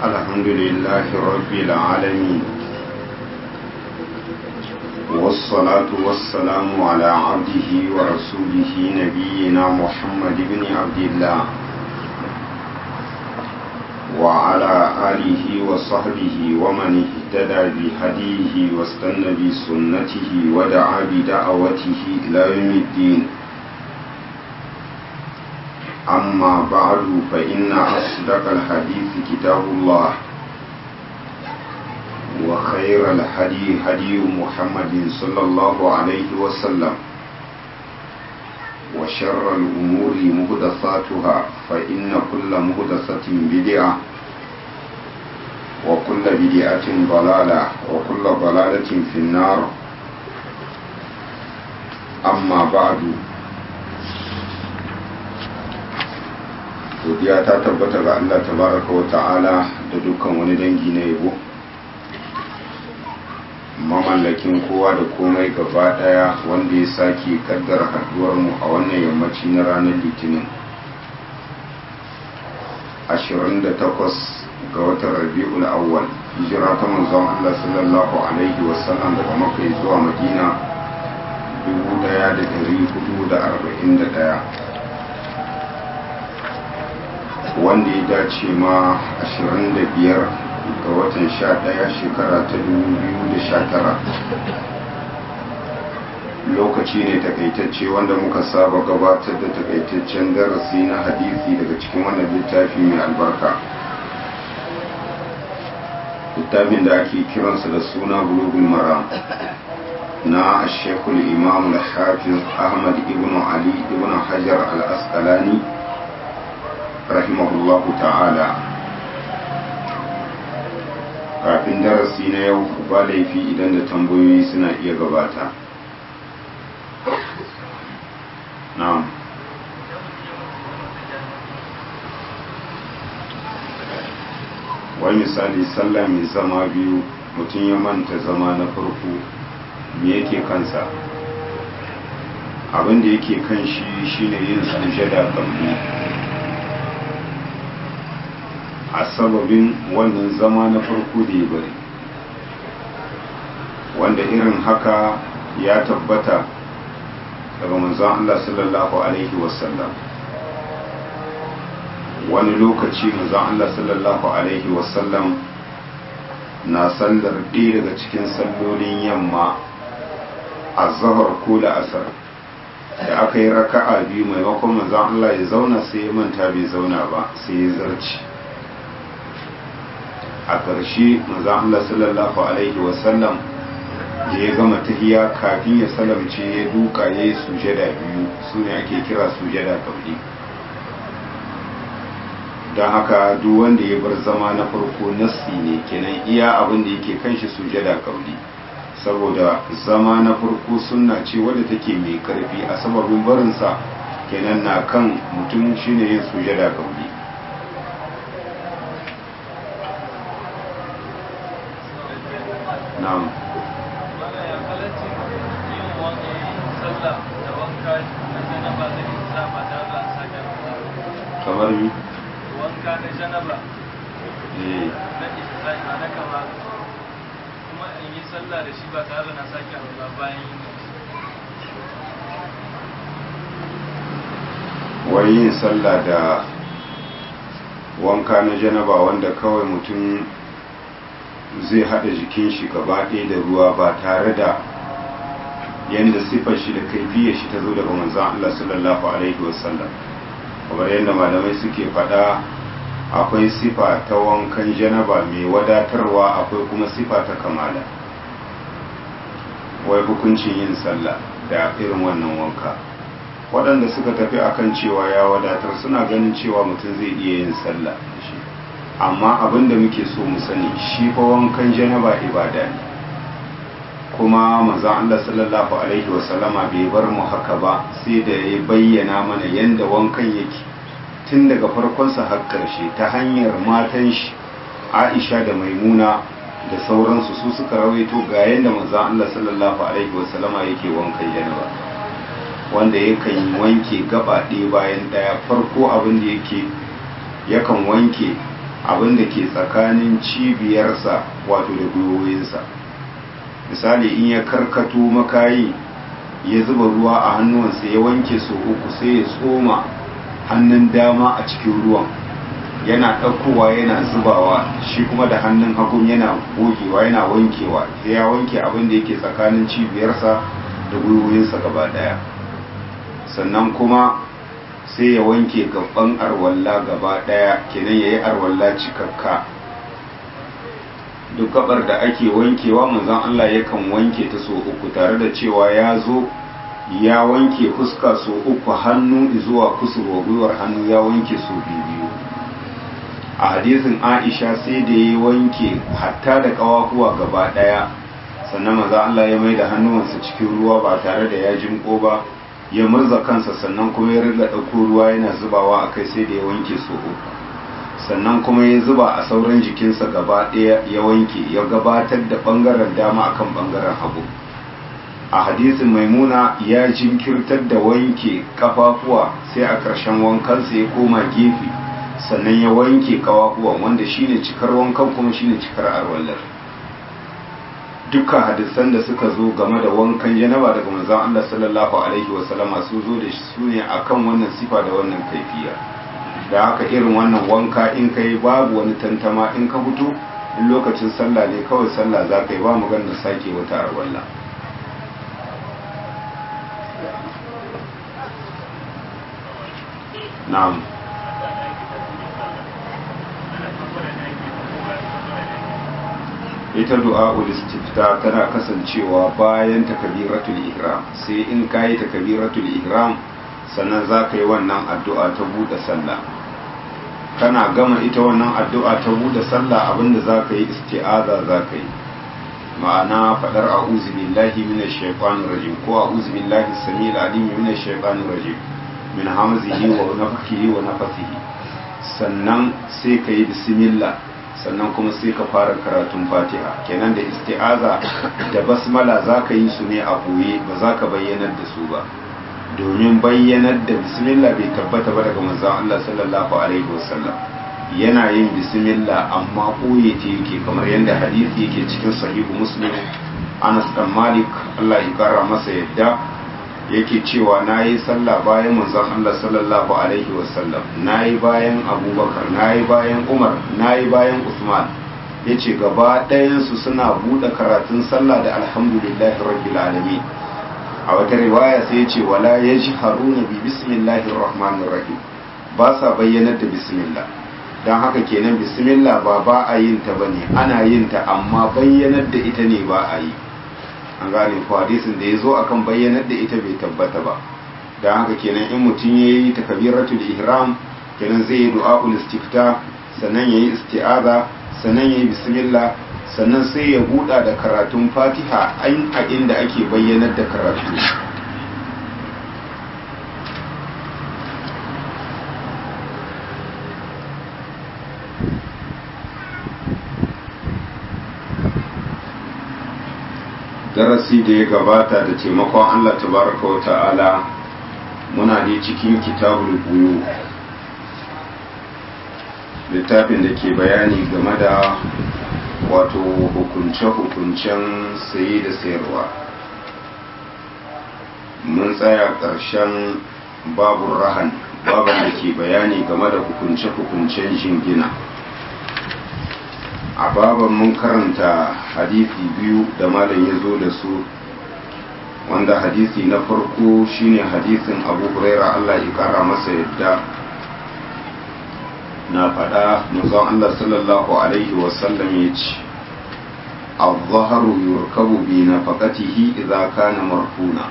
الحمد لله رب العالمين والصلاة والسلام على عبده ورسوله نبينا محمد بن عبد الله وعلى آله وصحبه ومن اهتدى بهديه واستنى بسنته ودعا بدعوته إلى يوم الدين أما بعد فإن أصدق الحديث كتاب الله وخير الهدي هدي محمد صلى الله عليه وسلم وشر الأمور مهدثاتها فإن كل مهدثة بدعة وكل بدعة ضلالة وكل ضلالة في النار أما بعد godiya ta tabbata ga Allah tabaraka wa ta'ala da dukkan wani dangi na yabo mamallakin kowa da komai gaba daya wanda ya sake kaddara haduwar mu a wannan yammaci na ranar litinin 28 ga watan rabi'ul awwal hijira ta manzon Allah sallallahu alaihi wasallam daga makka zuwa madina 1441 wanda ya dace ma 25 ga watan 11 shekara ta 2019 lokaci ne takaitacce wanda muka saba gabatar da takaitaccen darasi na hadisi daga cikin wannan littafi mai albarka littafin da ake kiransa da suna bulugul maram na shekul imam al-hafiz ahmad ibn ali ibn hajar al-asqalani rahimahullahu ta'ala kafin darasi na yau ba laifi idan da tambayoyi suna iya gabata na'am wai misali sallah mai zama biyu mutum ya manta zama na farko me yake kansa abin da yake kan shi shine yin sujada kamar a sababin wannan zama na farko da ya bari wanda irin haka ya tabbata daga manzon Allah sallallahu alaihi wasallam wani lokaci manzon Allah sallallahu alaihi wasallam na sallar ɗaya daga cikin sallolin yamma a zahar ko da asar da aka yi raka'a biyu maimakon manzon Allah ya zauna sai ya manta bai zauna ba sai ya zarci a ƙarshe manzan Allah sallallahu Alaihi wasallam da ya gama tahiya kafin ya salamce ya duka ya yi sujada biyu su ne ake kira sujada kabli don haka duk wanda ya bar zama na farko nassi ne kenan iya abin da yake kan shi sujada kabli saboda zama na farko sunna ce wadda take mai karfi a sababin barinsa kenan na kan mutum shine yin sujada kabli na'am kamar yi wanka na janaba eh na isra'i na kama kuma in yi sallah da shi ba tare da na sake alwala bayan yin wai yin sallah da wanka na janaba wanda kawai mutum zai hada jikin shi gaba ɗaya da ruwa ba tare da yadda siffar shi da kaifiyar shi ta zo daga manzan Allah sallallahu alaihi wasallam kamar yadda malamai suke faɗa akwai sifa ta wankan janaba mai wadatarwa akwai kuma sifa ta kamala wai hukuncin yin sallah da irin wannan wanka waɗanda suka tafi akan cewa ya wadatar suna ganin cewa mutum zai iya yin sallah da shi amma abin da muke so mu sani shi fa wankan janaba ibada ne kuma manzon Allah sallallahu alaihi wasallama bai bar mu haka ba sai da ya bayyana mana yanda wankan yake tun daga farkonsa har ƙarshe ta hanyar matan shi Aisha da Maimuna da sauransu su suka rawaito ga yanda manzon Allah sallallahu alaihi wasallama yake wankan janaba wanda yakan wanke gaba ɗaya bayan ɗaya farko abin da yake yakan wanke abin da ke tsakanin cibiyarsa wato da gwiwoyinsa misali in ya karkato makayi ya zuba ruwa a hannuwansa ya wanke su uku sai ya tsoma hannun dama a cikin ruwan yana ɗaukowa yana zubawa shi kuma da hannun hagun yana gogewa yana wankewa sai ya wanke abin da yake tsakanin cibiyarsa da gwiwoyinsa gaba ɗaya sannan kuma sai ya wanke gaban arwalla gaba ɗaya kenan ya yi arwalla cikakka duk gabar da ake wankewa manzon Allah yakan wanke ta so uku tare da cewa ya zo ya wanke fuska so uku hannu zuwa kusurwa gwiwar hannu ya wanke so biyu a hadisin Aisha sai da ya wanke hatta da kawahuwa gaba daya sannan manzon Allah ya mai da hannuwansa cikin ruwa ba tare da ya jimko ba ya murza kansa sannan kuma ya riga ɗauko ruwa yana zubawa a kai sai da ya wanke so uku sannan kuma ya zuba a sauran jikinsa gaba ɗaya ya wanke ya gabatar da ɓangaren dama akan ɓangaren hagu a hadisin maimuna ya jinkirtar da wanke kafafuwa sai a ƙarshen wankansa ya koma gefe sannan ya wanke kafafuwan wanda shine cikar wankan kuma shine cikar arwallar dukkan hadisan da suka zo game da wankan janaba daga manzon Allah sallallahu alaihi wasallama su zo da su ne akan wannan sifa da wannan kaifiya da haka irin wannan wanka in ka yi babu wani tantama in ka fito in lokacin sallah ne kawai sallah za ka yi ba maganar sake wata arwalla na'am ita du'a istifta tana kasancewa bayan takabiratul ihram sai in kayi takabiratul ihram sannan za ka yi wannan addu'a ta buɗe sallah kana gama ita wannan addu'a ta buɗe sallah abinda za ka yi isti'aza za ka yi ma'ana faɗar a'udhu billahi minash shaitanir rajim ko a'udhu billahi samil alim minash shaitanir rajim min hamzihi wa nafthihi wa nafthihi sannan sai ka yi bismillah sannan kuma sai ka fara karatun fatiha kenan da isti'aza da basmala za ka yi su ne a ɓoye ba za ka bayyanar da su ba domin bayyanar da bismillah bai tabbata ba daga manzon Allah sallallahu alaihi wasallam yana yin bismillah amma ɓoye ta yake kamar yadda hadisi yake cikin sahihu muslim Anas dan Malik Allah ya kara masa yadda yake cewa na yi sallah bayan manzon Allah sallallahu alaihi wasallam na yi bayan abubakar na yi bayan umar na yi bayan usman ya ce gaba ɗayansu suna buɗe karatun sallah da alhamdulillahi rabbil alamin a wata riwaya sai ya ce wala ya ji haruna bi bismillahir rahmanir rahim ba sa bayyanar da bismillah don haka kenan bismillah ba ba a yin ta bane ana yin ta amma bayyanar da ita ne ba a yi an gane ko hadisin da ya zo akan bayyanar da ita bai tabbata ba don haka kenan in mutum ya yi takabiratul ihram kenan zai yi du'a'ul istifta sannan ya yi isti'aza sannan ya yi bismillah sannan sai ya buɗa da karatun fatiha an a inda ake bayyanar da karatu darasi da ya gabata da taimakon Allah tabaraka wa ta'ala muna da cikin kitabul buyu littafin da ke bayani game da wato hukunce-hukuncen saye da sayarwa mun tsaya ƙarshen babun rahan babin da ke bayani game da hukunce-hukuncen jingina a baban mun karanta hadisi biyu da malam ya zo da su wanda hadisi na farko shine hadisin abu huraira allah ya kara masa yadda na faɗa manzon allah sallallahu alaihi wasallam ya ce الظهر يركب بنفقته إذا كان مرفونا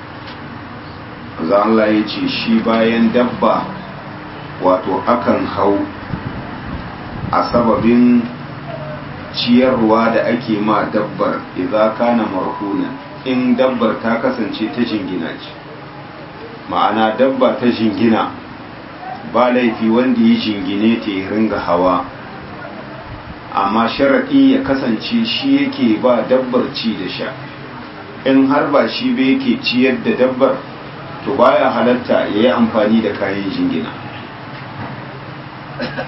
za Allah ya ce shi bayan dabba wato akan hau a sababin ciyarwa da ake ma dabbar idza kana marhunan in dabbar ta kasance ta jingina ce ma'ana dabba ta jingina ba laifi wanda ya jingine ta ya ringa hawa amma sharaɗi ya kasance shi yake ba dabbar ci da sha in har ba shi ba yake ciyar da dabbar to baya halatta ya yi amfani da kayan jingina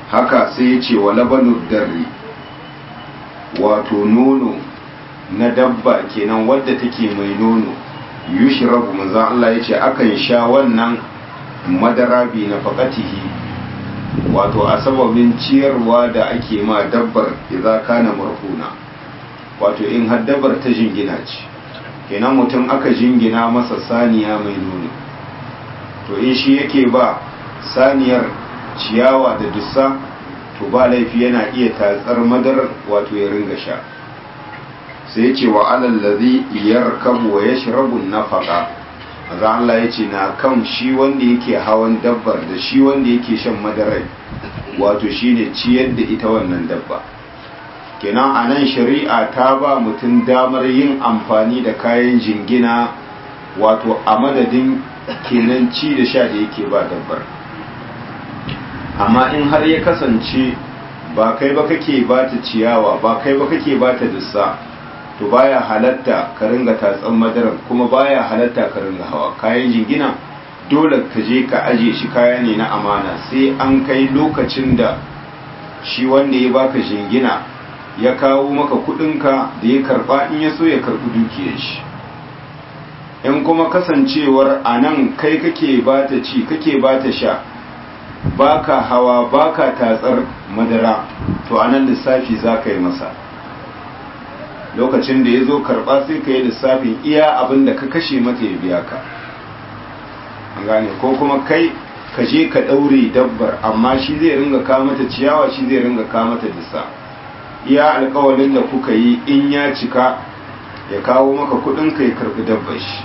haka sai ya ce wa labanu darri wato nono na dabba kenan wadda take mai nono yushrabu manzon Allah ya ce akan sha wannan madara bi na faƙatihi wato a sababin ciyarwa da ake ma dabbar idza kana marhuna wato in har dabbar ta jingina ce kenan mutum aka jingina masa saniya mai nono to in shi yake ba saniyar ciyawa da dussa to ba laifi yana iya tatsar madarar wato ya ringa sha sai ya ce wa alallazi yarkabu wa yashrabu nafaqa maza Allah ya ce na kan shi wanda yake hawan dabbar da shi wanda yake shan madarai wato shine ciyar da ita wannan dabba kenan a nan shari'a ta ba mutum damar yin amfani da kayan jingina wato a madadin kenan ci da sha da yake ba dabbar amma in har ya kasance ba kai ba kake ba ta ciyawa ba kai ba kake ba ta dussa to baya halatta ka ringa tatsan madarar kuma baya halatta ka ringa hawa kayan jingina dole ka je ka aje shi kaya ne na amana sai an kai lokacin da shi wanda ya baka jingina ya kawo maka kudinka da ya karba in ya so ya karbi dukiyar shi in kuma kasancewar a nan kai kake ba ta ci kake ba ta sha baka hawa baka tatsar madara to a nan lissafi za ka yi masa lokacin da ya zo karɓa sai ka yi lissafin iya abin da ka kashe mata ya biya ka an gane ko kuma kai ka je ka ɗaure dabbar amma shi zai ringa ka mata ciyawa shi zai ringa ka mata dissa iya alkawalin da kuka yi in ya cika ya kawo maka kuɗin ka ya karɓi dabbar shi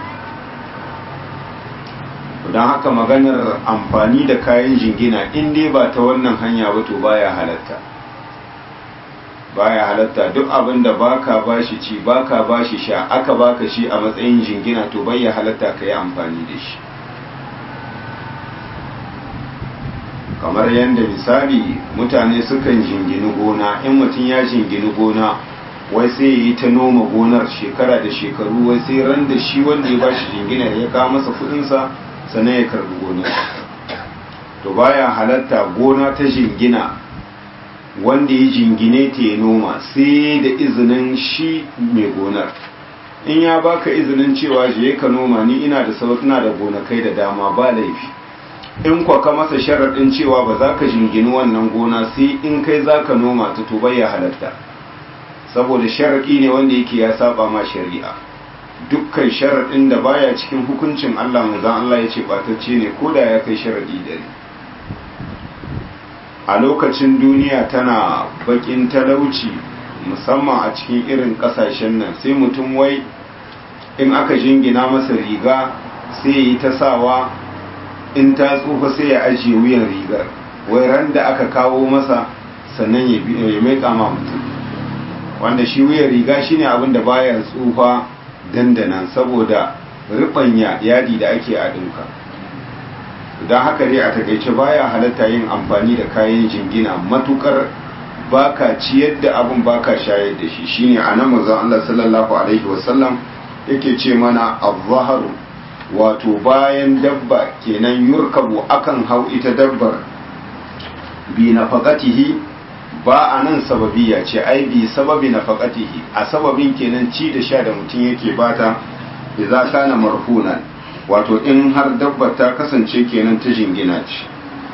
don haka maganar amfani da kayan jingina in dai ba ta wannan hanya ba to baya halatta baya halatta duk abin da baka bashi ci baka bashi sha aka baka shi a matsayin jingina to bai halatta ka yi amfani da shi kamar yadda misali mutane sukan jingini gona in mutum ya jingini gona wai sai ya yi ta noma gonar shekara da shekaru wai sai ran da shi wanda ya bashi jingina ya kawo masa kudinsa sannan ya karbi gonar to baya halatta gona ta jingina wanda ya jingine ta ya noma sai da izinin shi mai gonar in ya baka izinin cewa je ka noma ni ina da sautuna da gonakai da dama ba laifi in kwa ka masa sharaɗin cewa ba za ka jingini wannan gona sai in kai za ka noma ta to ya halatta saboda sharaɗi ne wanda yake ya saba ma shari'a dukkan sharaɗin da baya cikin hukuncin Allah manzon Allah ya ce ɓatacce ne ko da ya kai sharaɗi dare a lokacin duniya tana bakin talauci musamman a cikin irin kasashen nan sai mutum wai in aka jingina masa riga sai yi ta sawa in ta tsufa sai ya ajiye wuyan rigar wai ran da aka kawo masa sannan ya mai kama mutum wanda shi wuyan riga shine abin da baya tsufa dandana saboda ribanya yadi da ake a dinka don haka dai a takaice baya halatta yin amfani da kayan jingina matukar baka ciyar da abin baka shayar da shi shine anan manzon Allah sallallahu alaihi wasallam yake ce mana az-zahru wato bayan dabba kenan yurkabu akan hau ita dabbar bi nafaqatihi ba anan sababiya ce ai bi sababi nafaqatihi a sababin kenan ci da sha da mutum yake bata idza kana marhunan wato in har dabbar ta kasance kenan ta jingina ce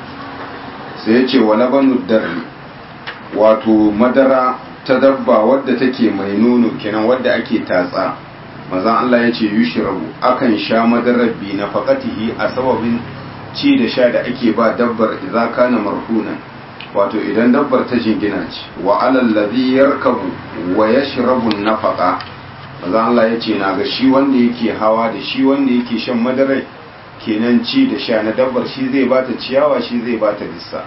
sai ya ce wa labanu darri wato madara ta dabba wadda take mai nono kenan wadda ake tatsa mazan Allah ya ce yushrabu akan sha madarar bi na faqatihi a sababin ci da sha da ake ba dabbar idza kana marhunan wato idan dabbar ta jingina ce wa alal ladhi yarkabu wa yashrabu nafaqa mazan Allah ya ce na ga shi wanda yake hawa da shi wanda yake shan madarai kenan ci da sha na dabbar shi zai bata ciyawa shi zai bata bisa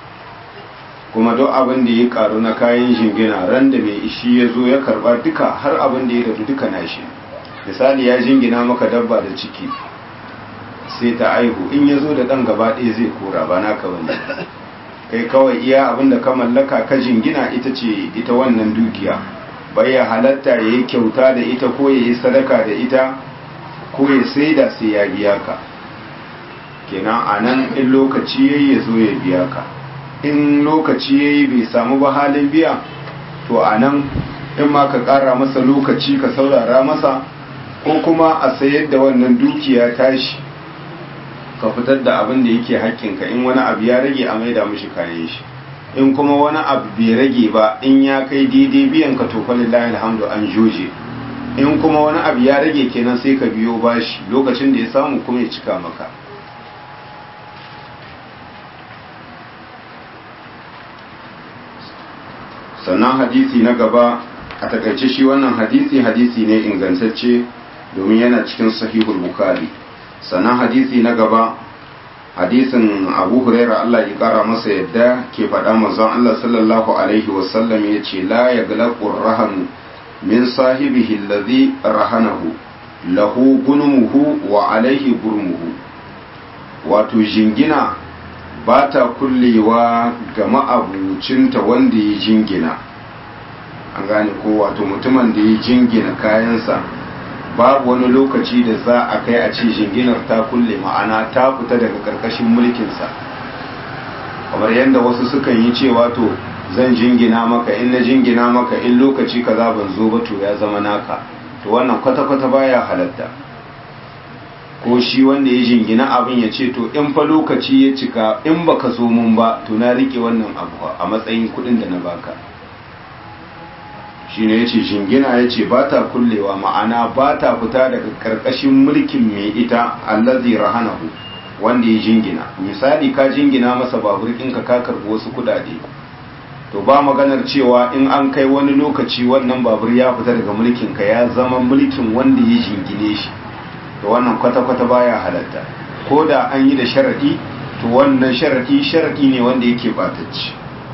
kuma duk abin da ya karu na kayan jingina ran da mai ishi ya zo ya karba duka har abin da ya rabu duka nashi misali ya jingina maka dabba da ciki sai ta aihu in ya zo da ɗan gaba ɗaya zai kora ba naka wani kai kawai iya abin da ka mallaka ka jingina ita ce ita wannan dukiya bai ya halatta ya yi kyauta da ita ko ya yi sadaka da ita ko ya saida sai ya biya ka kenan a nan in lokaci ya zo ya biya ka in lokaci ya yi bai samu ba halin biya to a nan in ma ka ƙara masa lokaci ka saurara masa ko kuma a sayar da wannan dukiya tashi ka fitar da abin da yake haƙƙinka in wani abu ya rage a maida mishi kayan shi in kuma wani abu bai rage ba in ya kai daidai biyan ka to falillahi alhamdu an joje in kuma wani abu ya rage kenan sai ka biyo bashi lokacin da ya samu kuma ya cika maka sannan hadisi na gaba a takaice shi wannan hadisi hadisi ne ingantacce domin yana cikin sahihul bukhari sannan hadisi na gaba hadisin abu huraira Allah ya kara masa yadda ke faɗa manzon Allah sallallahu alaihi wasallam ya ce la ya galaqur rahan min sahibihi alladhi rahanahu lahu gunmuhu wa alaihi gurmuhu wato jingina ba ta kullewa ga ma'abucinta wanda ya jingina an gane ko wato mutumin da ya jingina kayansa babu wani lokaci da za a kai a ce jinginar ta kulle ma'ana ta fita daga karkashin mulkinsa kamar yadda wasu sukan yi cewa to zan jingina maka in na jingina maka in lokaci kaza ban zo ba to ya zama naka to wannan kwata-kwata baya halatta ko shi wanda ya jingina abin ya ce to in fa lokaci ya cika in baka zo mun ba to na rike wannan abu a matsayin kudin da na baka shine yace jingina yace ba ta kullewa ma'ana ba ta fita daga karkashin mulkin mai ita allazi rahanahu wanda ya jingina misali ka jingina masa babur ɗinka ka karɓi wasu kudade to ba maganar cewa in an kai wani lokaci wannan babur ya fita daga mulkin ka ya zama mulkin wanda ya jingine shi to wannan kwata-kwata baya halatta ko da an yi da sharadi to wannan sharadi sharadi ne wanda yake batacci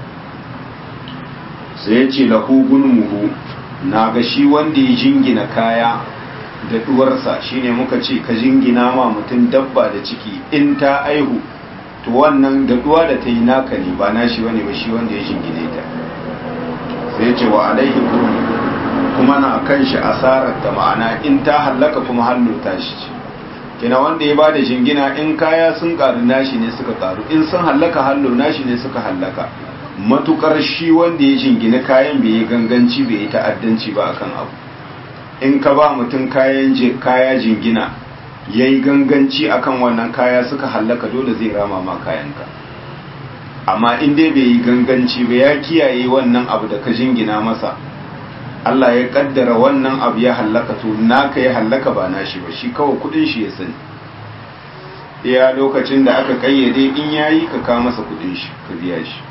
sai ya ce lahu gunmuhu na ga shi wanda ya jingina kaya da duwarsa shine muka ce ka jingina ma mutum dabba da ciki in ta aihu to wannan da duwa da ta yi naka ne ba na shi bane ba shi wanda ya jingine ta sai ya ce wa alaihi gurmuhu kuma na kan shi asarar da ma'ana in ta hallaka kuma hallo ta shi kina wanda ya bada jingina in kaya sun karu nashi ne suka karu in sun hallaka hallo nashi ne suka hallaka matukar shi wanda ya jingina kayan bai yi ganganci bai yi ta'addanci ba akan abu in ka ba mutum kayan kaya jingina ya yi ganganci akan wannan kaya suka hallaka dole zai rama ma kayanka amma in dai bai yi ganganci ba ya kiyaye wannan abu da ka jingina masa Allah ya kaddara wannan abu ya hallaka to naka ya hallaka ba nashi ba shi kawai kudin shi ya sani iya lokacin da aka kayyade in yayi ka ka masa kudin shi ka biya shi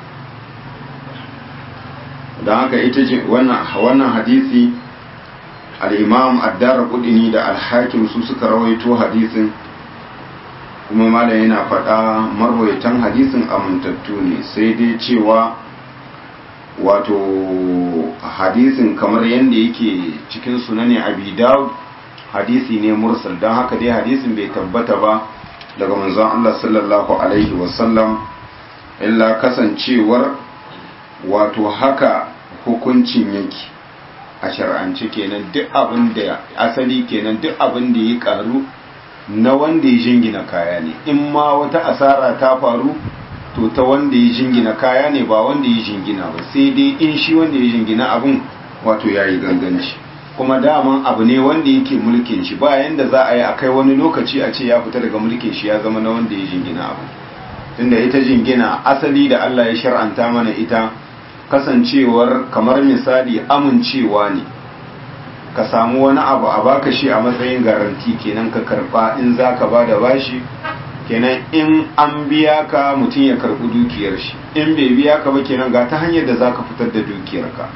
don haka ita ce wannan wannan hadisi al-imam ad-dar qudini da al-hakim su suka rawaito hadisin kuma malam yana faɗa marwayatan hadisin amintattu ne sai dai cewa wato hadisin kamar yadda yake cikin sunani abi dawud hadisi ne mursal don haka dai hadisin bai tabbata ba daga manzon Allah sallallahu alaihi wasallam illa kasancewar wato haka hukuncin yake a shar'ance kenan duk abin da asali kenan duk abin da ya karu na wanda ya jingina kaya ne in ma wata asara ta faru to ta wanda ya jingina kaya ne ba wanda ya jingina ba sai dai in shi wanda ya jingina abin wato ya yi ganganci kuma daman abu ne wanda yake mulkin shi ba yanda za a yi a kai wani lokaci a ce ya fita daga mulkin shi ya zama na wanda ya jingina abu tunda ita jingina asali da Allah ya shar'anta mana ita kasancewar kamar misali amincewa ne ka samu wani abu a baka shi a matsayin garanti kenan ka karba in za ka ba da bashi kenan in an biya ka mutum ya karbi dukiyar shi in bai biya ka ba kenan ga ta hanyar da za ka fitar da dukiyar ka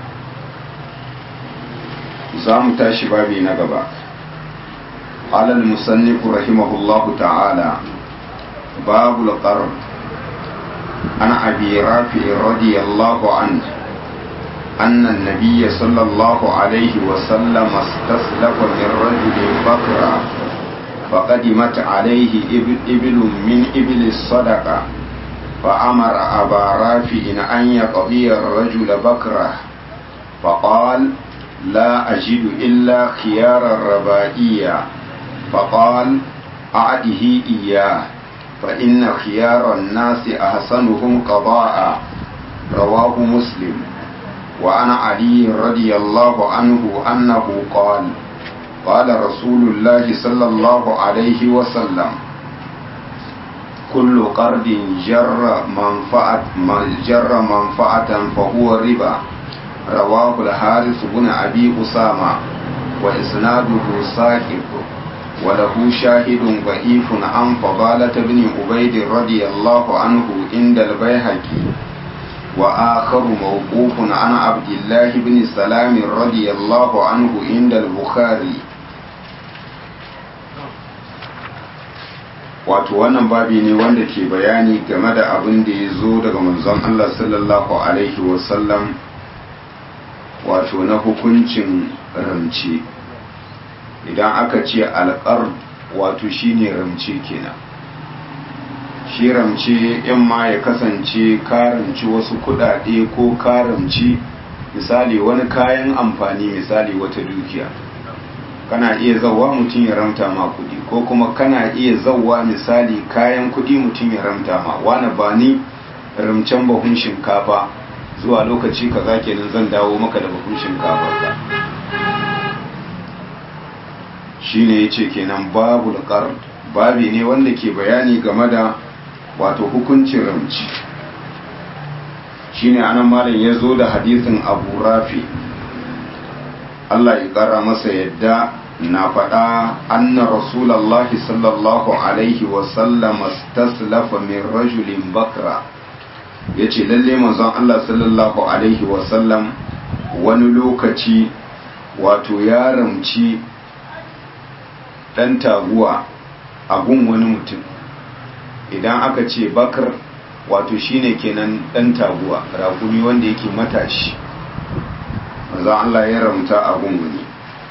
za mu tashi babi na gaba قال المصنف رحمه الله تعالى باب القرض عن أبي رافع رضي الله عنه أن النبي صلى الله عليه وسلم استسلف من رجل بكرا فقدمت عليه إبل من إبل الصدقة فأمر أبا رافع أن يقضي الرجل بكره فقال لا أجد إلا خيار الربائية فقال أعده إياه فإن خيار الناس أحسنهم قضاء رواه مسلم وعن علي رضي الله عنه أنه قال قال رسول الله صلى الله عليه وسلم كل قرض جر منفعة جر منفعة فهو ربا رواه الحارث بن أبي أسامة وإسناده ساكت وله شاهد ضعيف عن فضالة بن عبيد رضي الله عنه عند البيهقي وآخر موقوف عن عبد الله بن سلام رضي الله عنه عند البخاري wato wannan babi ne wanda ke bayani game da abin da ya zo daga manzon Allah sallallahu alaihi wasallam wato na hukuncin ramce idan aka ce alƙar wato shine ramce kenan shi ramce in ma ya kasance karanci wasu kudade ko karanci misali wani kayan amfani misali wata dukiya kana iya zauwa mutum ya ramta ma kudi ko kuma kana iya zauwa misali kayan kudi mutum ya ramta ma wani ba ni ramcen bahun shinkafa zuwa lokaci kaza kenan zan dawo maka da bahun shinkafa ka shine yace kenan babu alqard babi ne wanda ke bayani game da wato hukuncin ramci shine anan malam ya zo da hadisin abu rafi Allah ya kara masa yadda na faɗa anna rasulallahi sallallahu alaihi wasallam staslafa min rajulin bakra ya ce lalle manzon Allah sallallahu alaihi wasallam wani lokaci wato ya ramci ɗan taguwa a gun wani mutum idan aka ce bakar wato shine kenan ɗan taguwa rakumi wanda yake matashi manzon Allah ya ramta a gun wani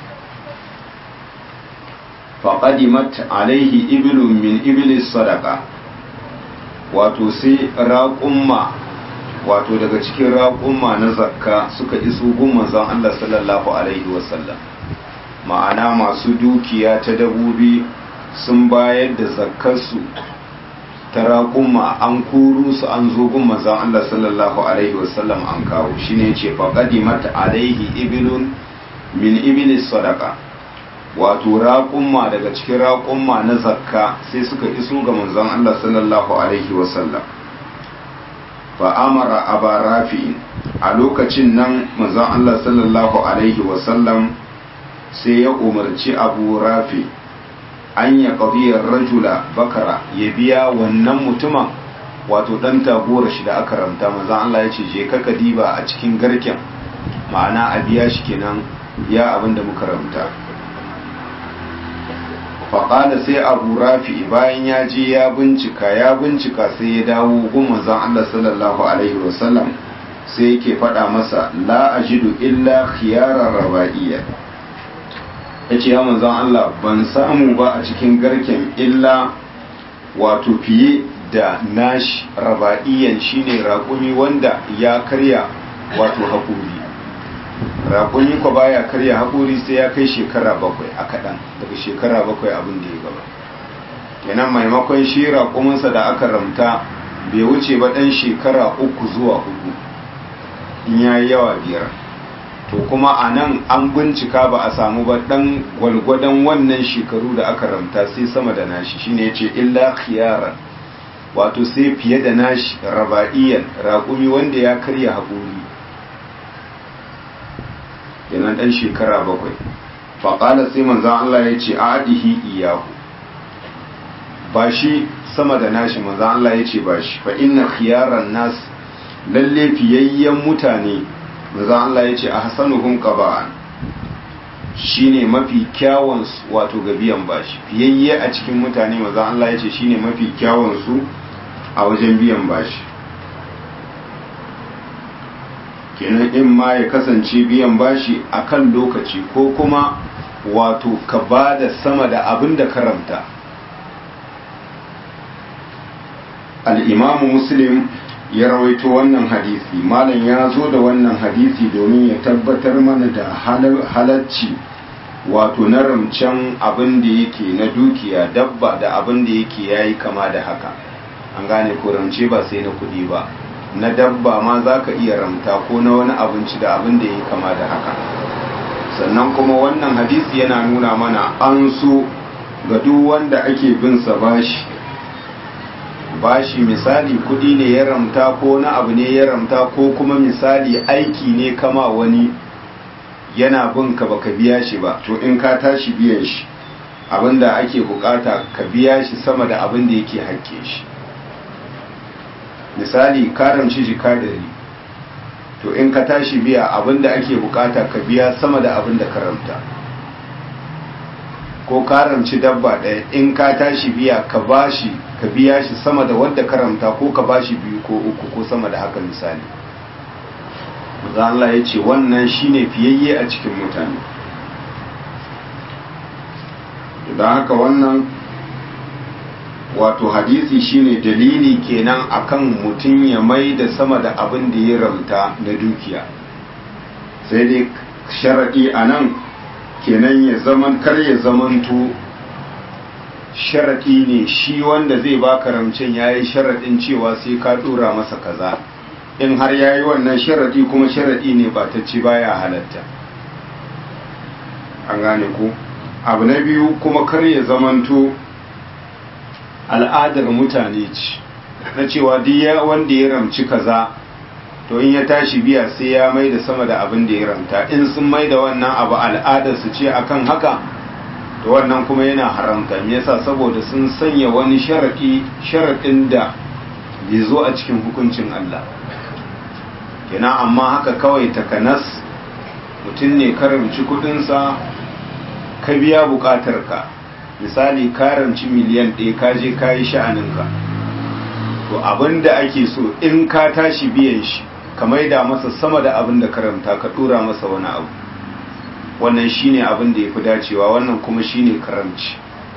faƙadimat alaihi ibilun min ibilis sadaka wato sai raƙumma wato daga cikin raƙumma na zakka suka iso gun manzon Allah sallallahu alaihi wasallam ma'ana masu dukiya ta dabobi sun bayar da zakkarsu ta raƙumma an kuru su an zo gun manzon Allah sallallahu alaihi wasallam an kawo shine ce faqadimat alaihi ibilun min ibilis sadaka wato raƙumma daga cikin raƙumma na zakka sai suka iso ga manzon Allah sallallahu alaihi wasallam fa amara aba rafi'in a lokacin nan manzon Allah sallallahu alaihi wasallam sai ya umarci abu rafi an ya qadiyar rajula bakara ya biya wannan mutumin wato dan tagora shi da aka ramta manzon Allah ya ce je ka diba a cikin garken ma'ana a biya shi kenan ya abinda muka ramta faƙada sai abu rafi bayan ya je ya bincika ya bincika sai ya dawo gun manzon Allah sallallahu alaihi wasallam sai yake faɗa masa la ajidu illa khiyarar raba'iyya yace ya manzon Allah ban samu ba a cikin garken illa wato fiye da nashi raba'iyyan shine raƙumi wanda ya karya wato haƙuri raƙuni ko baya karya haƙuri sai ya kai shekara bakwai a kaɗan daga shekara bakwai abin da ya gaba kenan maimakon shi raƙuminsa da aka ramta bai wuce ba ɗan shekara uku zuwa hudu in ya yi yawa biyar to kuma a nan an bincika ba a samu ba ɗan gwalgwadon wannan shekaru da aka ramta sai sama da nashi shine ya ce illa khiyaran wato sai fiye da nashi raba'iyan raƙumi wanda ya karya haƙuri yana ɗan shekara bakwai faƙala sai manzan Allah ya ce adihi iyahu ba shi sama da nashi manzan Allah ya ce ba shi fa inna khiyaran nas lalle fiyayyen mutane manzan Allah ya ce a hasanuhum qaba'an shine mafi kyawun wato ga biyan bashi fiyayye a cikin mutane manzan Allah ya ce shine mafi kyawun su a wajen biyan bashi kenan in ma ya kasance biyan bashi a kan lokaci ko kuma wato ka ba da sama da abin da karanta al'imamu muslim ya rawaito wannan hadisi malam ya zo da wannan hadisi domin ya tabbatar mana da halacci wato na ramcen abin da yake na dukiya dabba da abin da yake yayi kama da haka an gane ko ramce ba sai na kuɗi ba na dabba ma za ka iya ramta ko na wani abinci da abin da ya kama da haka sannan kuma wannan hadisi yana nuna mana an so ga duk wanda ake bin sa bashi bashi misali kudi ne ya ramta ko na abu ne ya ramta ko kuma misali aiki ne kama wani yana bin ka baka biya shi ba to in ka tashi biyan shi abinda ake bukata ka biya shi sama da abin da yake hakke shi misali karamci jika dari to in ka tashi biya abinda ake bukata ka biya sama da abinda karamta ko karamci dabba ɗaya in ka tashi biya ka bashi ka biya shi sama da wadda karamta ko ka bashi biyu ko uku ko sama da haka misali maza Allah ya ce wannan shine fiyayye a cikin mutane don haka wannan wato hadisi shine dalili kenan akan mutum ya mai da sama da abin da ya ramta na dukiya sai dai sharaɗi a nan kenan ya zaman kar ya zamanto sharaɗi ne shi wanda zai baka ramcen ya yi sharaɗin cewa sai ka ɗora masa kaza in har ya yi wannan sharaɗi kuma sharaɗi ne ba ta ci baya halatta an gane ku abu na biyu kuma kar ya zamanto al'adar mutane ce na cewa duk wanda ya ramci kaza to in ya tashi biya sai ya mai da sama da abin da ya ramta in sun mai da wannan abu al'adar su ce akan haka to wannan kuma yana haramta me yasa saboda sun sanya wani sharadi sharadin da bai zo a cikin hukuncin Allah kenan amma haka kawai takanas mutum ne karamci kudinsa ka biya bukatarka misali karamci miliyan ɗaya ka je ka yi sha'aninka to abin da ake so in ka tashi biyan shi ka maida masa sama da abin da karanta ka ɗora masa wani abu wannan shine abin da ya fi dacewa wannan kuma shine karamci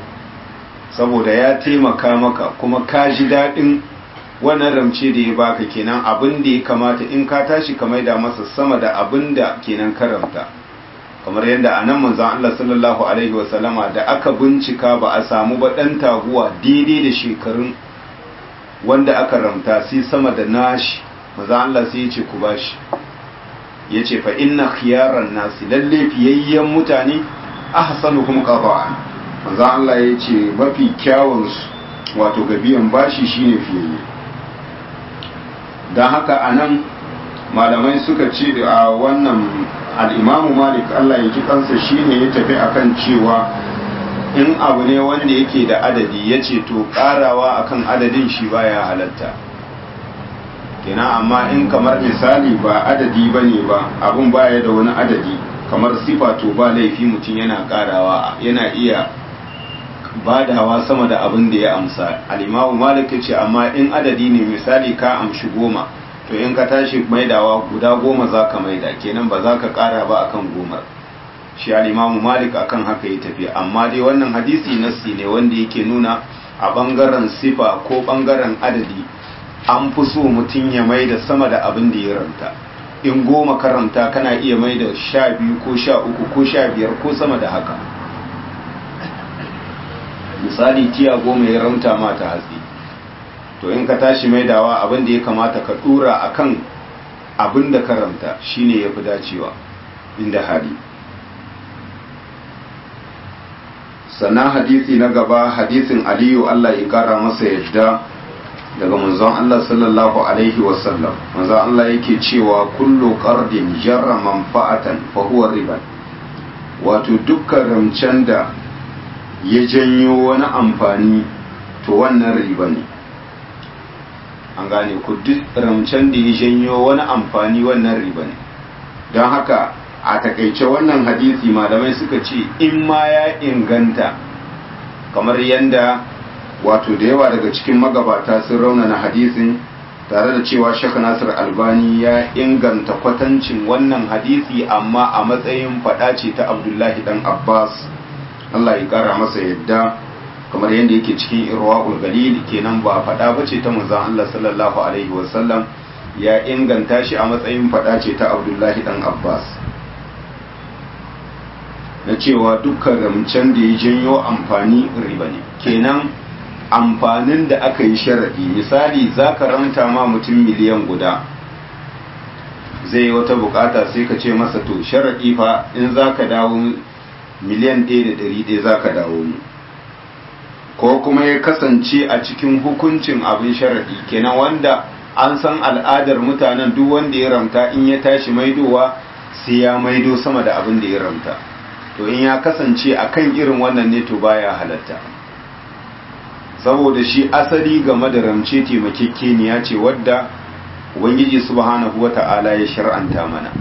saboda ya taimaka maka kuma ka ji daɗin wannan ramce da ya baka kenan abin da ya kamata in ka tashi ka maida masa sama da abin da kenan karanta kamar yadda a nan manzan Allah sallallahu Alaihi wasallama da aka bincika ba a samu ba ɗan taguwa daidai da shekarun wanda aka ramta sai sama da nashi manzan Allah sai ya ce ku bashi ya ce fa inna khiyaran nasi lalle fiyayyen mutane ahsanu kuma qada'an manzan Allah ya ce mafi kyawun wato gabiyan bashi shine fiyayye don haka anan malamai suka ce a wannan al'imamu malik Allah ya ji kansa shine ya tafi akan cewa in abu ne wanda yake da adadi ya ce to karawa akan adadin shi baya halatta kina amma in kamar misali ba adadi ba ne ba abun baya da wani adadi kamar sifa to ba laifi mutum yana karawa yana iya badawa sama da abin da ya amsa al'imamu malik ya ce amma in adadi ne misali ka amshi goma to in ka tashi maidawa guda goma za ka maida kenan ba za ka kara ba akan gomar shi alimamu malik akan haka ya tafi amma dai wannan hadisi nassi ne wanda yake nuna a bangaren sifa ko bangaren adadi an fi so mutum ya maida sama da abin da ya ranta in goma karanta kana iya maida sha biyu ko sha uku ko sha biyar ko sama da haka misali tiya goma ya ranta mata hatsi to in ka tashi maidawa abin da ya kamata ka dura akan abin da karanta shine yafi dacewa inda hali sannan hadisi na gaba hadisin aliyu Allah ya kara masa yadda daga manzon Allah sallallahu alaihi wasallam manzon Allah yake cewa kullu qardin jarra manfa'atan fa huwa riba wato dukkan ramcen da ya janyo wani amfani to wannan riba ne an gane ku duk ramcen da ya janyo wani amfani wannan riba ne don haka a takaice wannan hadisi malamai suka ce in ma ya inganta kamar yadda wato da yawa daga cikin magabata sun raunana hadisin tare da cewa shaka nasir albani ya inganta kwatancin wannan hadisi amma a matsayin fada ce ta abdullahi dan abbas allah ya kara masa yadda kamar yadda yake cikin irwa'ul galil kenan ba faɗa ba ce ta manzon Allah sallallahu alaihi wasallam ya inganta shi a matsayin faɗa ce ta Abdullahi dan Abbas na cewa dukkan ramcen da ya janyo amfani riba ne kenan amfanin da aka yi sharaɗi misali za ka ramta ma mutum miliyan guda zai yi wata bukata sai ka ce masa to sharaɗi fa in za ka dawo miliyan ɗaya da ɗari ɗaya za ka dawo mu ko kuma ya kasance a cikin hukuncin abin sharaɗi kenan wanda an san al'adar mutanen duk wanda ya ramta in ya tashi maidowa sai ya maido sama da abin da ya ramta to in ya kasance a kan irin wannan ne to baya halatta saboda shi asali game da ramce taimakekeniya ce wadda ubangiji subhanahu wata'ala ya shar'anta mana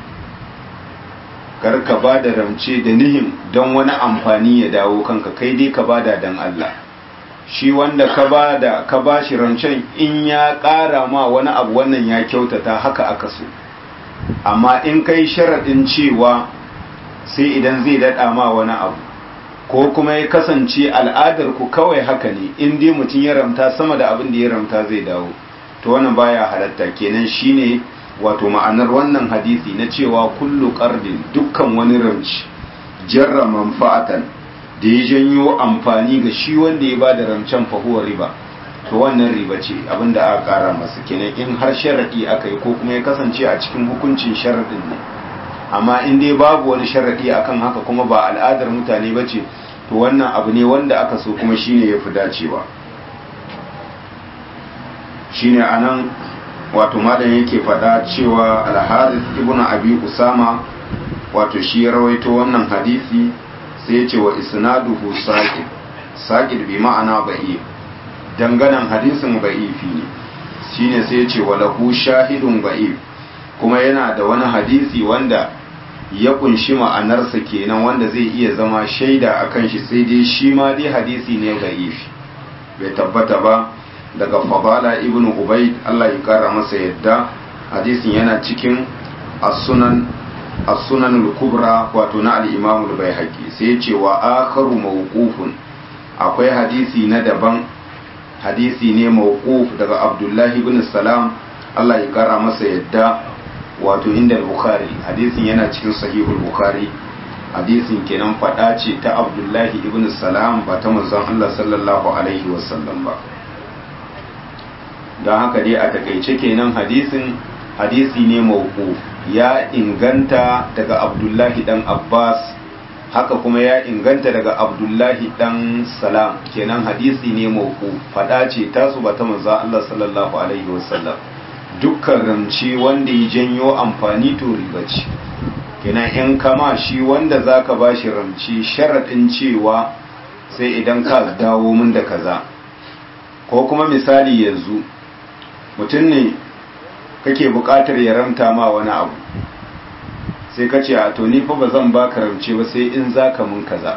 kar ka ba da ramce da nihin don wani amfani ya dawo kanka kai dai ka bada don Allah shi wanda ka ba da ka ba shi rancen in ya ƙara ma wani abu wannan ya kyautata haka aka so amma in kai sharaɗin cewa sai idan zai daɗa ma wani abu ko kuma ya kasance al'adar ku kawai haka ne in dai mutum ya ramta sama da abin da ya ramta zai dawo to wannan baya halatta kenan shine wato ma'anar wannan hadisi na cewa kullu qardin dukkan wani ramci jarra manfa'atan da ya janyo amfani ga shi wanda ya bada ramcen fahuwa riba to wannan riba ce abinda aka kara masa kenan in har sharadi aka yi ko kuma ya kasance a cikin hukuncin sharadin ne amma in dai babu wani sharadi akan haka kuma ba al'adar mutane ba ce to wannan abu ne wanda aka so kuma shine ya fi dacewa shine anan wato malam yake faɗa cewa al-harith ibnu abi usama wato shi ya rawaito wannan hadisi sai ya ce wa isnaduhu saqid saqid bi ma'ana ba'i danganan hadisin ba'ifi ne shine sai ya ce wa lahu shahidun ba'i kuma yana da wani hadisi wanda ya kunshi ma'anarsa kenan wanda zai iya zama shaida akan shi sai dai shi ma dai hadisi ne ba'ifi bai tabbata ba daga fadala ibn ubaid Allah ya kara masa yadda hadisin yana cikin as-sunan as-sunan al-kubra wato na al-imam al-baihaqi sai ya ce wa akharu mawqufun akwai hadisi na daban hadisi ne mawquf daga abdullahi ibn salam Allah ya kara masa yadda wato inda al-bukhari hadisin yana cikin sahihul bukhari hadisin kenan fada ce ta abdullahi ibn salam ba ta manzon Allah sallallahu alaihi wasallam ba don haka dai a takaice kenan hadisin hadisi ne mauku ya inganta daga abdullahi dan abbas haka kuma ya inganta daga abdullahi dan salam kenan hadisi ne mauku fada ce tasu ba ta manzo Allah sallallahu alaihi wasallam dukkan ramci wanda ya janyo amfani to riba ce kenan in kama shi wanda zaka bashi ramci sharadin cewa sai idan ka dawo min da kaza ko kuma misali yanzu mutum ne kake buƙatar ya ramta ma wani abu sai ka ce a to ni fa ba zan ba ramce ba sai in za ka mun kaza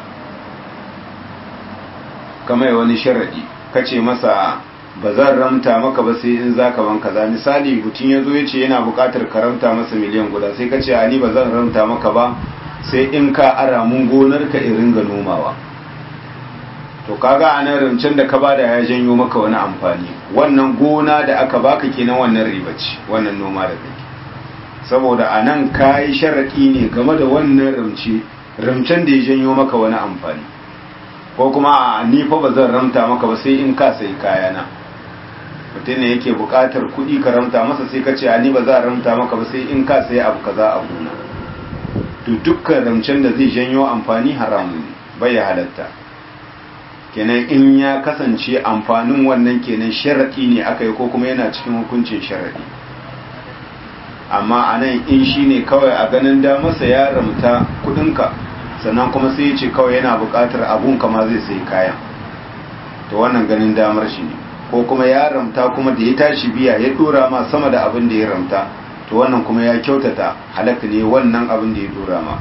kamar wani sharaɗi ka ce masa ba zan ramta maka ba sai in za ka ban kaza misali mutum ya zo ya ce yana buƙatar ka ramta masa miliyan guda sai ka ce a ni ba zan ramta maka ba sai in ka ara mun gonar ka in ringa nomawa to kaga a nan rancen da ka bada ya janyo maka wani amfani wannan gona da aka baka kenan wannan riba ce wannan noma da kake saboda a nan ka yi sharaɗi ne game da wannan ramce ramcen da ya janyo maka wani amfani ko kuma a ni fa ba zan ramta maka ba sai in ka sai kayana mutum ne yake buƙatar kuɗi ka ramta masa sai ka ce a ni ba za a ramta maka ba sai in ka sai abu kaza a gona to dukkan ramcen da zai janyo amfani haramun bai halatta kenan in ya kasance amfanin wannan kenan sharaɗi ne aka yi ko kuma yana cikin hukuncin sharaɗi amma a nan in shi ne kawai a ganin damarsa ya ramta kudinka sannan kuma sai ya ce kawai yana buƙatar abun kama zai sai kayan to wannan ganin damar shi ne ko kuma ya ramta kuma da ya tashi biya ya dora ma sama da abin da ya ramta to wannan kuma ya kyautata halatta ne wannan abin da ya dora ma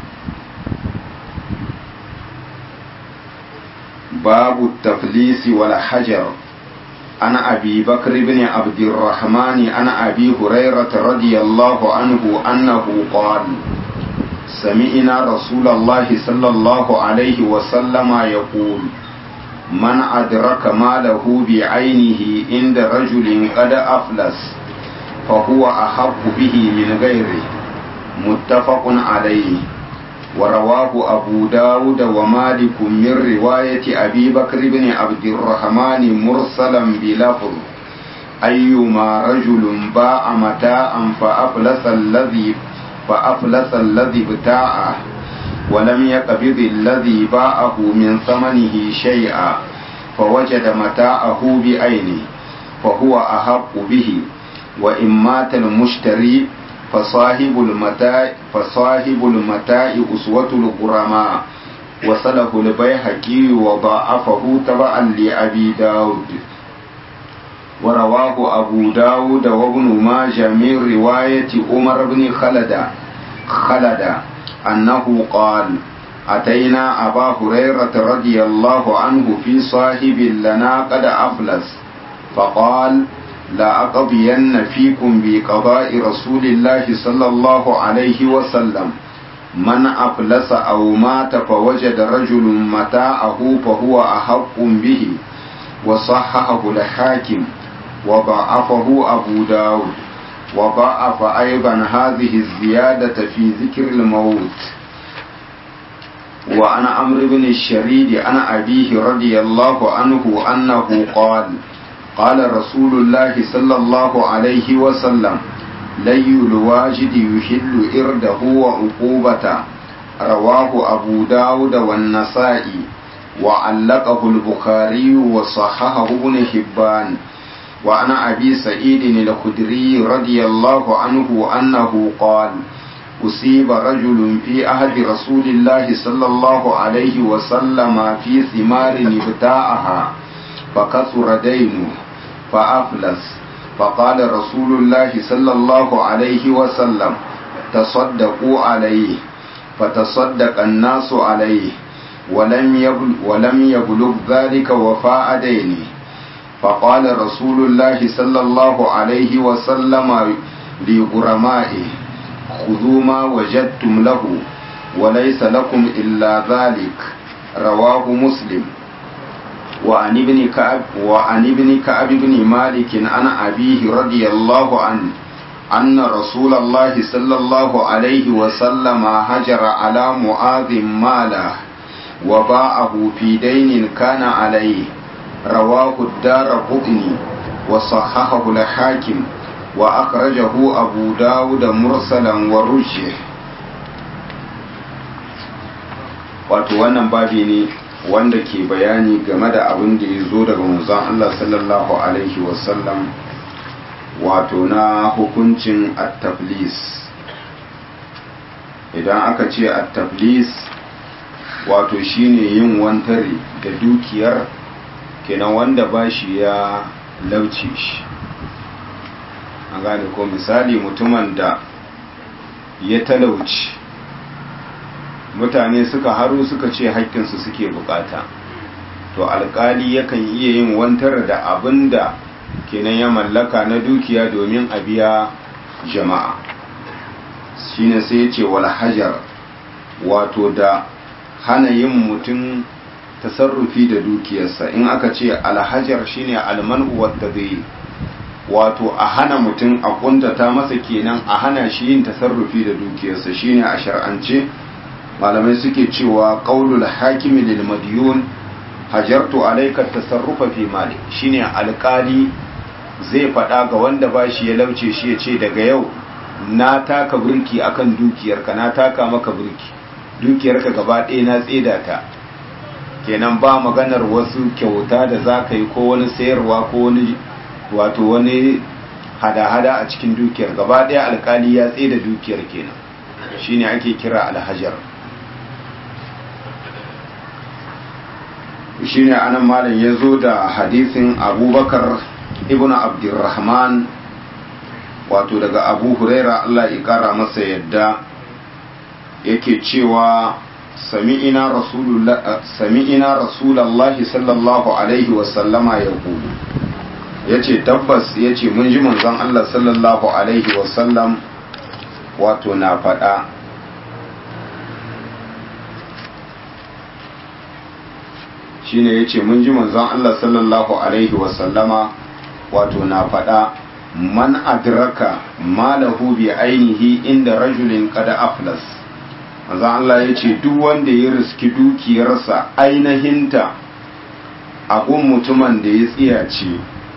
باب التفليس والحجر عن أبي بكر بن عبد الرحمن عن أبي هريرة رضي الله عنه أنه قال سمعنا رسول الله صلى الله عليه وسلم يقول من أدرك ماله بعينه عند رجل قد أفلس فهو أحق به من غيره متفق عليه ورواه أبو داود ومالك من رواية أبي بكر بن عبد الرحمن مرسلا بلفظ أيما رجل باع متاعا فأفلس الذي فأفلس الذي ابتاعه ولم يقبض الذي باعه من ثمنه شيئا فوجد متاعه بعينه فهو أحق به وإن مات المشتري فصاحب المتاع فصاحب المتاع أسوة الغرماء وصله البيهقي وضاعفه تبعا لأبي داود ورواه أبو داود وابن ماجه من رواية عمر بن خلد خلد أنه قال أتينا أبا هريرة رضي الله عنه في صاحب لنا قد أفلس فقال لا أقضين فيكم بقضاء رسول الله صلى الله عليه وسلم من أفلس أو مات فوجد رجل متاعه فهو أحق به وصححه الحاكم وضعفه أبو داود وضعف أيضا هذه الزيادة في ذكر الموت وعن عمرو بن الشريد عن أبيه رضي الله عنه أنه قال قال رسول الله صلى الله عليه وسلم لي الواجد يحل إرده وعقوبته رواه أبو داود والنسائي وعلقه البخاري وصححه ابن حبان وعن أبي سعيد الخدري رضي الله عنه أنه قال أصيب رجل في عهد رسول الله صلى الله عليه وسلم في ثمار ابتاعها فكثر دينه فأفلس فقال رسول الله صلى الله عليه وسلم تصدقوا عليه فتصدق الناس عليه ولم يبلغ, ولم يبلغ ذلك وفاء دينه فقال رسول الله صلى الله عليه وسلم لغرمائه خذوا ما وجدتم له وليس لكم إلا ذلك رواه مسلم وعن ابن كعب وعن ابن كعب بن مالك عن أبيه رضي الله عنه أن رسول الله صلى الله عليه وسلم هجر على معاذ ماله وباعه في دين كان عليه رواه الدار قطني وصححه الحاكم وأخرجه أبو داود مرسلا ورجه wato wannan babi ne wanda ke bayani game da abin da ya zo daga manzon Allah sallallahu alaihi wasallam wato na hukuncin at-tablis idan aka ce at-tablis wato shine yin wantare da dukiyar kenan wanda bashi ya lauce shi an gane ko misali mutumin da ya talauci mutane suka haru suka ce haƙƙinsu suke bukata to alƙali yakan iya yin wantar da abin da kenan ya mallaka na dukiya domin a biya jama'a shine sai ya ce wal hajar wato da hana yin mutum tasarrufi da dukiyarsa in aka ce alhajar shine almanu wadda zai wato a hana mutum a kuntata masa kenan a hana shi yin tasarrufi da dukiyarsa shine a shar'ance malamai suke cewa qaulul hakimi lil madyun hajartu alayka tasarrufa fi mali shine alkali zai faɗa ga wanda bashi ya lauce shi ya ce daga yau na taka burki akan dukiyarka na taka maka burki dukiyarka gaba ɗaya na tseda ta kenan ba maganar wasu kyauta da za ka yi ko wani sayarwa ko wani wato wani hada-hada a cikin dukiyar gaba ɗaya alkali ya tsaye da dukiyar kenan shine ake kira alhajar shine anan malam ya zo da hadisin abubakar ibn abdurrahman wato daga abu huraira allah ya kara masa yadda yake cewa sami'ina rasulallahi sallallahu alaihi wasallama ya kudu ya ce tabbas ya ce mun ji manzon Allah sallallahu alaihi wasallam wato na faɗa shi ne ya ce mun ji manzon Allah sallallahu alaihi wasallama wato na faɗa man adraka malahu bi ainihi inda rajulin kada aflas manzo Allah ya ce duk wanda ya riski dukiyarsa ainihinta abun mutumin da ya tsiyace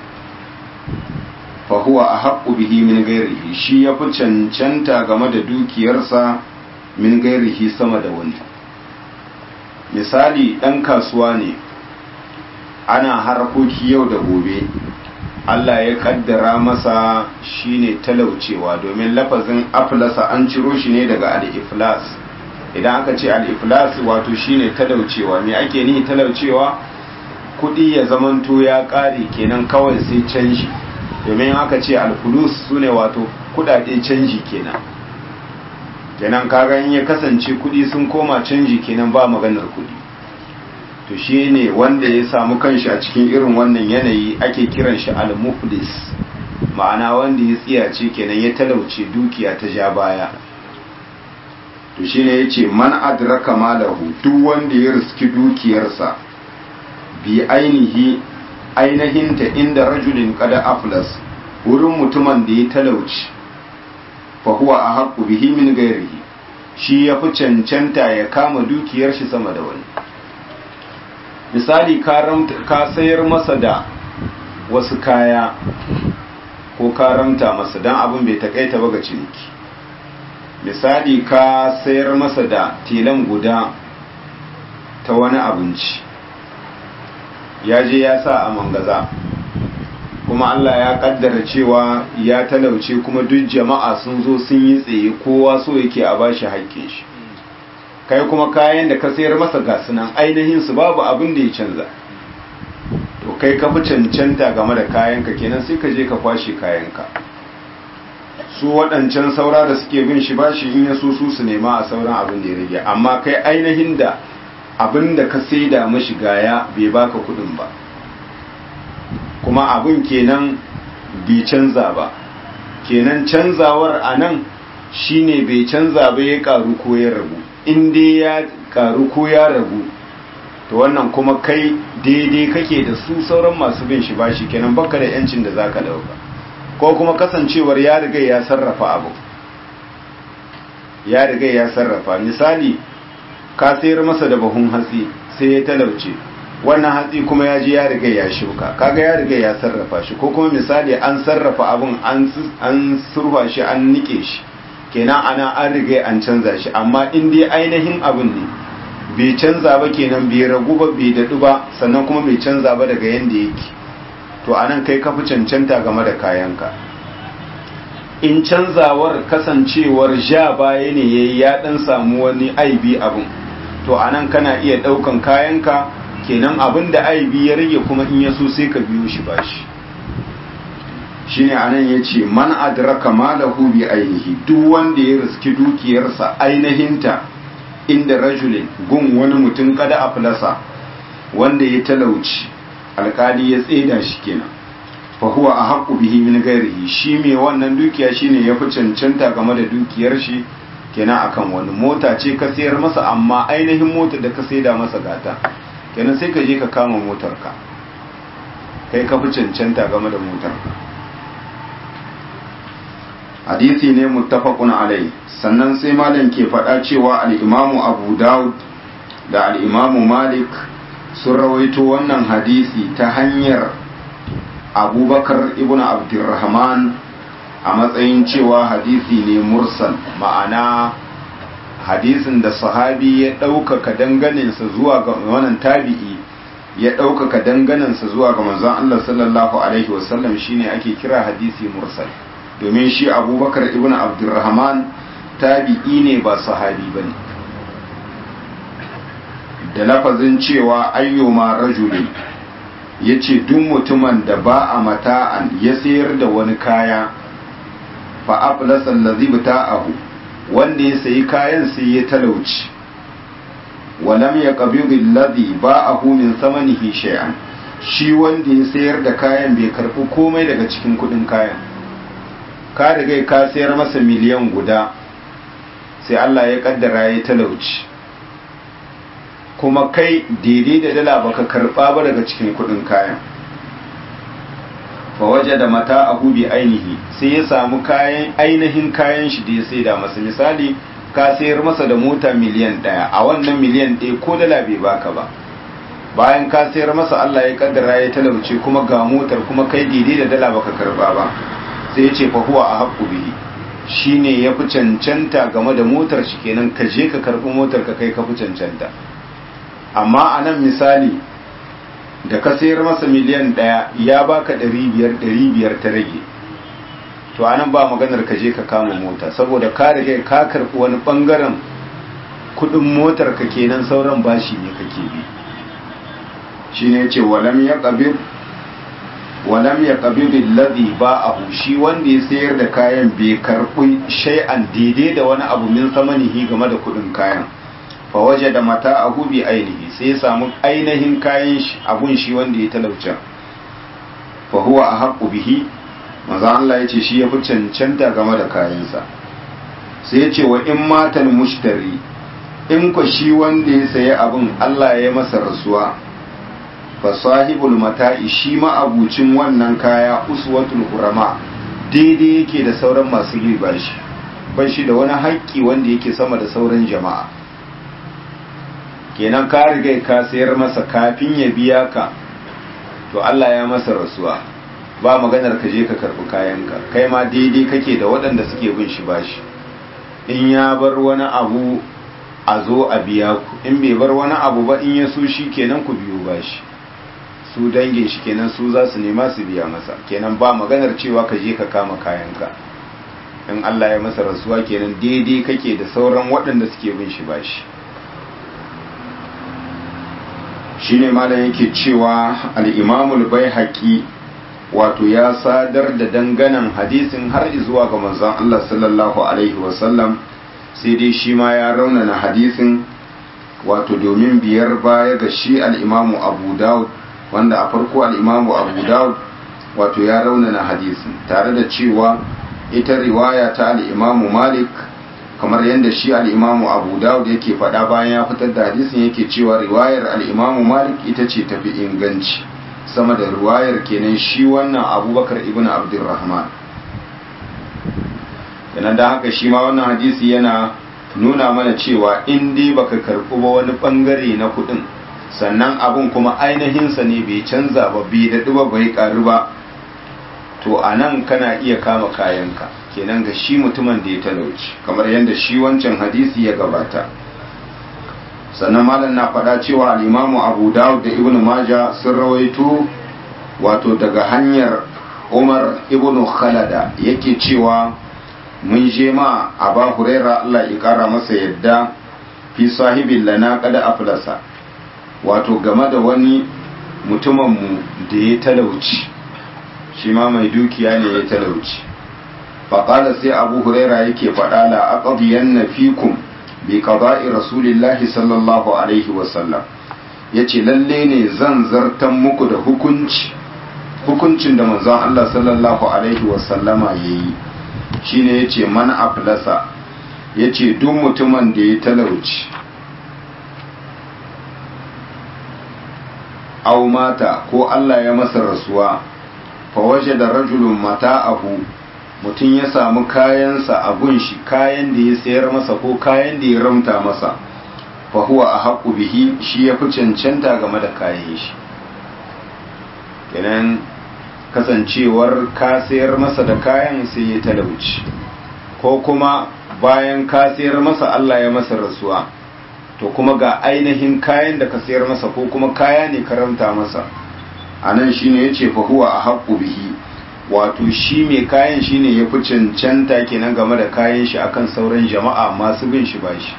fa huwa ahaqqu bihi min ghairihi shi ya fi cancanta game da dukiyarsa min ghairihi sama da wani misali ɗan kasuwa ne ana harkoki yau da gobe Allah ya kaddara masa shine talaucewa domin lafazin aflasa an ciro shi ne daga al-iflas idan aka ce al-iflas wato shine talaucewa me ake nihi talaucewa kudi ya zamanto ya kare kenan kawai sai canji domin aka ce al-fulus sune wato kudade canji kenan kenan kaga in ya kasance kudi sun koma canji kenan ba maganar kudi to shi ne wanda ya samu kanshi a cikin irin wannan yanayi ake kiran shi al-muflis ma'ana wanda ya tsiyace kenan ya talauce dukiya ta ja baya to shi ne ya ce man adraka malahu duk wanda ya riski dukiyarsa bi ainihi ainihinta inda rajulin kada aflas wurin mutumin da ya talauci fa huwa a haƙu bihi min gairihi shi ya fi cancanta ya kama dukiyar shi sama da wani misali ka sayar masa da wasu kaya ko karamta masa don abin bai takaita ba ga ciniki misali ka sayar masa da tilan guda ta wani abinci ya je ya sa a mangaza kuma Allah ya kaddara cewa ya talauce kuma duk jama'a sun zo sun yi tsaye kowa so yake a bashi haƙƙin shi kai kuma kayan da ka sayar masa gasu nan ainihin su babu abin da ya canza to kai ka fi cancanta game da kayanka kenan sai ka je ka kwashe kayanka su waɗancan saura da suke bin shi ba shi in ya so su su nema a sauran abin da ya rage amma kai ainihin da abin da ka saida mashi gaya bai baka kuɗin ba kuma abin kenan bai canza ba kenan canzawar a nan shine bai canza ba ya karu ko ya ragu in dai ya karu ko ya ragu to wannan kuma kai daidai kake da su sauran masu bin shi bashi kenan baka da yancin da zaka dauka ko kuma kasancewar ya riga ya sarrafa abu ya riga ya sarrafa misali ka sayar masa da bahun hatsi sai ya talauce wannan hatsi kuma ya ji ya riga ya shuka kaga ya riga ya sarrafa shi ko kuma misali an sarrafa abun an an surfa shi an nike shi kenan ana an riga an canza shi amma in dai ainihin abin ne bai canza ba kenan bai ragu ba bai daɗu ba sannan kuma bai canza ba daga yadda yake to anan kai ka fi cancanta game da kayanka in canzawar kasancewar ja baya ne yayi ya dan samu wani aibi abin to anan kana iya ɗaukan kayanka kenan abin da aibi ya rage kuma in ya so sai ka biyo shi bashi shine anan yace man adraka malahu bi ainihi duk wanda ya riski dukiyarsa ainihinta inda rajulin gun wani mutum kada aflasa wanda ya talauci alkali ya tseda shi kenan fa huwa ahqqu bihi min ghairihi shi me wannan dukiya shine yafi cancanta game da dukiyar shi kenan akan wani mota ce ka sayar masa amma ainihin motar da ka saida masa gata kenan sai ka je ka kama motarka kai ka fi cancanta game da motarka hadisi ne muttafaqun alai sannan sai malam ke faɗa cewa al-imamu abu daud da al-imamu malik sun rawaito wannan hadisi ta hanyar abubakar ibn abdurrahman a matsayin cewa hadisi ne mursal ma'ana hadisin da sahabi ya ɗaukaka danganinsa zuwa ga wannan tabi'i ya ɗaukaka danganinsa zuwa ga manzon Allah sallallahu alaihi wasallam shine ake kira hadisi mursal domin shi abubakar ibn abdurrahman tabi'i ne ba sahabi bane da lafazin cewa ayyuma rajulin ya ce duk mutumin da ba a mata'an ya sayar da wani kaya fa aflasa allazi bita'ahu wanda ya sayi kayan sai ya talauci walam ya qabidi allazi ba'ahu min samanihi shay'an shi wanda ya sayar da kayan bai karbi komai daga cikin kudin kayan ka riga ka sayar masa miliyan guda sai Allah ya kaddara ya talauci kuma kai daidai da dala baka karba ba daga cikin kudin kayan fa waje da mata a bi ainihi sai ya samu kayan ainihin kayan shi da ya saida masa misali ka sayar masa da mota miliyan ɗaya a wannan miliyan ɗaya ko dala bai baka ba bayan ka sayar masa Allah ya kaddara ya talauce kuma ga motar kuma kai daidai da dala baka karba ba sai ya ce fa huwa a haƙƙu bihi shine ya fi cancanta game da motar shi kenan ka je ka karɓi motar ka kai ka fi cancanta amma a nan misali da ka sayar masa miliyan ɗaya ya baka ɗari biyar ɗari biyar ta rage to a nan ba maganar ka je ka kama mota saboda ka rage ka karɓi wani ɓangaren kuɗin motar ka kenan sauran bashi ne kake bi shi ne ce walam ya ƙabir walam ya ƙabir ladhi ba'ahu shi wanda ya sayar da kayan bai karɓi shay'an daidai da wani abu min samanihi game da kuɗin kayan fa waje da mata a hubi ainihi sai ya samu ainihin kayan shi abun shi wanda ya talauta fa huwa a haƙu bihi maza Allah ya ce shi ya fi cancanta game da kayansa sai ya ce wa in matan mushtari in ku shi wanda ya sayi abin Allah ya masa rasuwa fa sahibul mata'i shi ma'abucin wannan kaya uswatul hurama daidai yake da sauran masu riba shi ban shi da wani haƙƙi wanda yake sama da sauran jama'a kenan ka riga ka sayar masa kafin ya biya ka to Allah ya masa rasuwa ba maganar ka je ka karbi kayanka kai ma daidai kake da waɗanda suke bin shi bashi in ya bar wani abu a zo a biya ku in bai bar wani abu ba in ya so shi kenan ku biyo bashi su dangin shi kenan su za su nema su biya masa kenan ba maganar cewa ka je ka kama kayanka in Allah ya masa rasuwa kenan daidai kake da sauran waɗanda suke bin shi bashi shine malam yake cewa al-imamul baihaqi wato ya sadar da danganan hadisin har zuwa ga manzon Allah sallallahu alaihi wasallam sai dai shi ma ya raunana hadisin wato domin biyar baya ga shi al-imamu Abu Dawud wanda a farko al-imamu Abu Dawud wato ya raunana hadisin tare da cewa ita riwaya ta al-imamu Malik kamar yadda shi al'imamu abu dawud yake faɗa bayan ya fitar da hadisin yake cewa riwayar al'imamu malik ita ce tafi inganci sama da riwayar kenan shi wannan abubakar ibn abdurrahman yana da haka shi ma wannan hadisi yana nuna mana cewa in dai baka karɓi ba wani ɓangare na kuɗin sannan abun kuma ainihinsa ne bai canza ba bai daɗu ba bai ƙaru ba to a nan kana iya kama kayanka kenan ga shi mutumin da ya talauci kamar yadda shi wancan hadisi ya gabata sannan malam na faɗa cewa al'imamu abu dawud da ibn maja sun rawaito wato daga hanyar umar ibn khalada yake cewa mun je ma aba huraira allah ya kara masa yadda fi sahibin lana kada aflasa wato game da wani mutuminmu da ya talauci shi ma mai dukiya ne ya talauci faƙala sai abu huraira yake faɗa la aqdiyan na fikum bi qada'i rasulillahi sallallahu alaihi wasallam yace lalle ne zan zartan muku da hukunci hukuncin da manzon Allah sallallahu alaihi wasallama yayi shine yace man aflasa yace duk mutumin da ya talauci aw mata ko Allah ya masa rasuwa fa wajada rajulun mata'ahu mutum ya samu kayansa a gunshi kayan da ya sayar masa ko kayan da ya ramta masa fa huwa a haƙu bihi shi ya fi cancanta game da kayan shi kenan kasancewar ka sayar masa da kayan sai ya talauci ko kuma bayan ka sayar masa Allah ya masa rasuwa to kuma ga ainihin kayan da ka sayar masa ko kuma kaya ne karamta masa a nan shine ya ce fa huwa a haƙu bihi wato shi mai kayan shine ya fi cancanta kenan game da kayan shi akan sauran jama'a masu bin shi bashi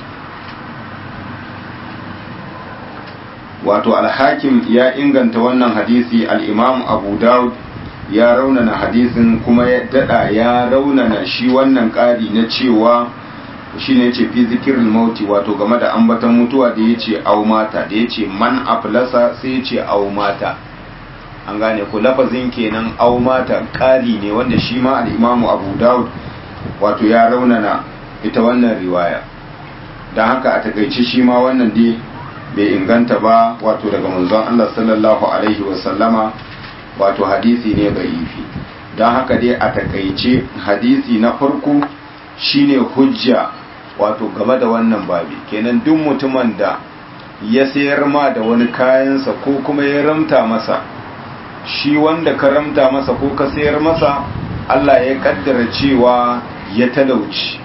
wato alhakim ya inganta wannan hadisi al'imam abu dawud ya raunana hadisin kuma ya dada ya raunana shi wannan ƙari na cewa shi ne ce fi zikirin mauti wato game da ambatan mutuwa da ya ce au mata da ya ce man aflasa sai ya ce au mata an gane ku lafazin kenan au mata ƙari ne wanda shi ma al'imamu abu daud wato ya raunana ita wannan riwaya don haka a takaice shi ma wannan dai bai inganta ba wato daga manzon Allah sallallahu alaihi wasallama wato hadisi ne ifi don haka dai a takaice hadisi na farko shine hujja wato game da wannan babi kenan duk mutumin da ya sayar ma da wani kayansa ko kuma ya ramta masa shi wanda ka ramta masa ko ka sayar masa Allah ya kaddara cewa ya talauci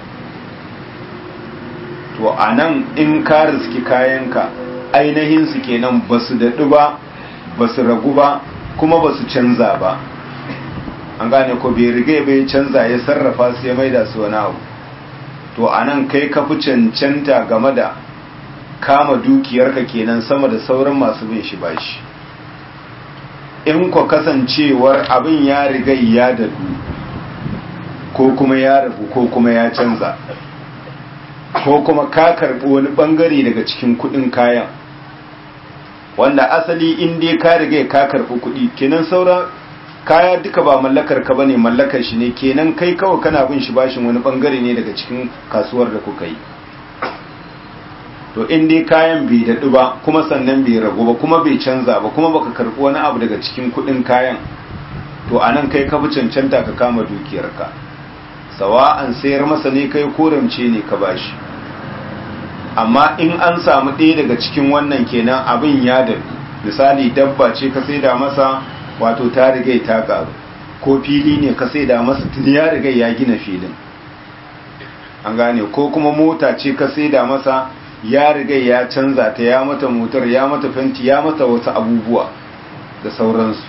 to a nan in ka riski kayanka ainihin su kenan ba su daɗu ba ba su ragu ba kuma ba su canza ba an gane ko bai riga bai canza ya sarrafa su ya maida su wani abu to a nan kai ka fi cancanta game da kama dukiyarka kenan sama da sauran masu bin shi bashi in kwa kasancewar abin ya riga ya dadu ko kuma ya rabu ko kuma ya canza ko kuma ka karbi wani bangare daga cikin kudin kayan wanda asali in dai ka riga ka karbi kudi kenan sauran kaya duka ba mallakar ka bane mallakar shi ne kenan kai kawai kana bin shi bashin wani bangare ne daga cikin kasuwar da kuka yi to in dai kayan bai daɗu ba kuma sannan bai ragu ba kuma bai canza ba kuma baka karɓi wani abu daga cikin kuɗin kayan to anan kai ka fi cancanta ka kama dukiyarka sawa'an sayar masa ne kai koramce ne ka bashi amma in an samu ɗaya daga cikin wannan kenan abin ya daɗu misali dabba ce ka saida masa wato ta riga ta karu ko fili ne ka saida masa tun ya riga ya gina filin an gane ko kuma mota ce ka saida masa ya riga ya canza ta ya mata motar ya mata fenti ya mata wasu abubuwa da sauransu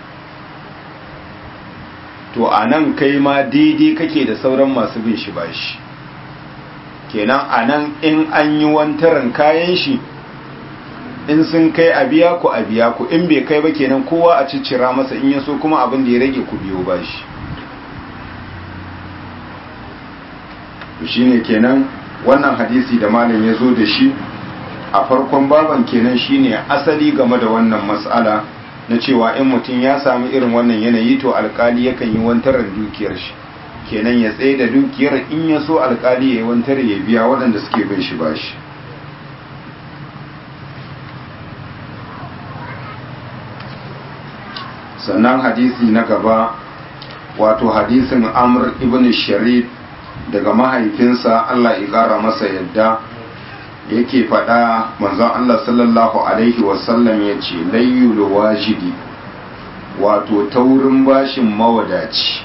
to a nan kai ma daidai kake da sauran masu bin shi bashi kenan a nan in an yi wantaran kayan shi in sun kai a biya ku a biya ku in bai kai ba kenan kowa a ciccira masa in yaso kuma abin da ya rage ku biyo bashi shine kenan wannan hadisi da malam ya zo da shi a farkon baban kenan shine asali game da wannan mas'ala na cewa in mutum ya samu irin wannan yanayi to alkali yakan yi wantarar dukiyar shi kenan ya tsaye da dukiyar in ya so alkali ya yi wantar ya biya waɗanda suke bin shi bashi sannan hadisi na gaba wato hadisin amr ibn sharid daga mahaifinsa Allah ya ƙara masa yadda yake faɗa manzon Allah sallallahu Alaihi wasallam ya ce layyul wajidi wato taurin bashin mawadaci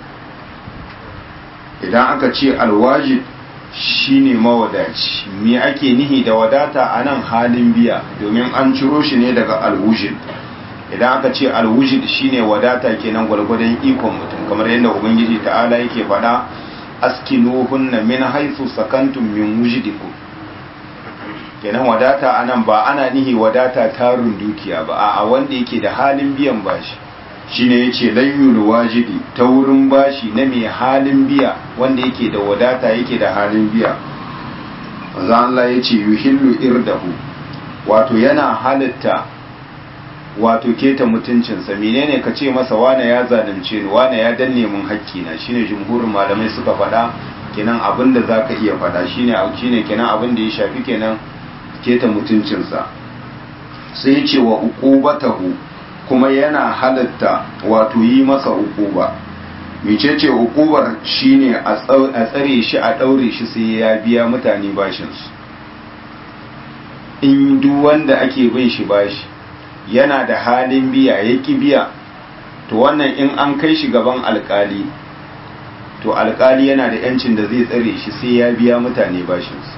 idan aka ce alwajid shine mawadaci me ake nihi da wadata a nan halin biya domin an ciro shi ne daga alwujid idan aka ce alwujid shine wadata kenan gwargwadon ikon mutum kamar yadda ubangiji ta'ala yake faɗa askinuhunna min haythu sakantum min wujdikum kenan wadata anan ba ana nihi wadata tarun dukiya ba a wanda yake da halin biyan bashi shine yace layyul wajidi ta wurin bashi na mai halin biya wanda yake da wadata yake da halin biya manzo Allah yace yuhillu irdahu wato yana halitta wato keta mutuncinsa menene ka ce masa wane ya zalunce ni wane ya danne mun hakkina shine jumhurin malamai suka faɗa kenan abin da zaka iya faɗa shine shine kenan abin da ya shafi kenan keta mutuncinsa sai ya ce wa uqubatahu kuma yana halatta wato yi masa uquba mecece uqubar shine a tsare shi a daure shi sai ya biya mutane bashin su in duk wanda ake bin shi bashi yana da halin biya ya ki biya to wannan in an kai shi gaban alkali to alkali yana da yancin da zai tsare shi sai ya biya mutane bashinsu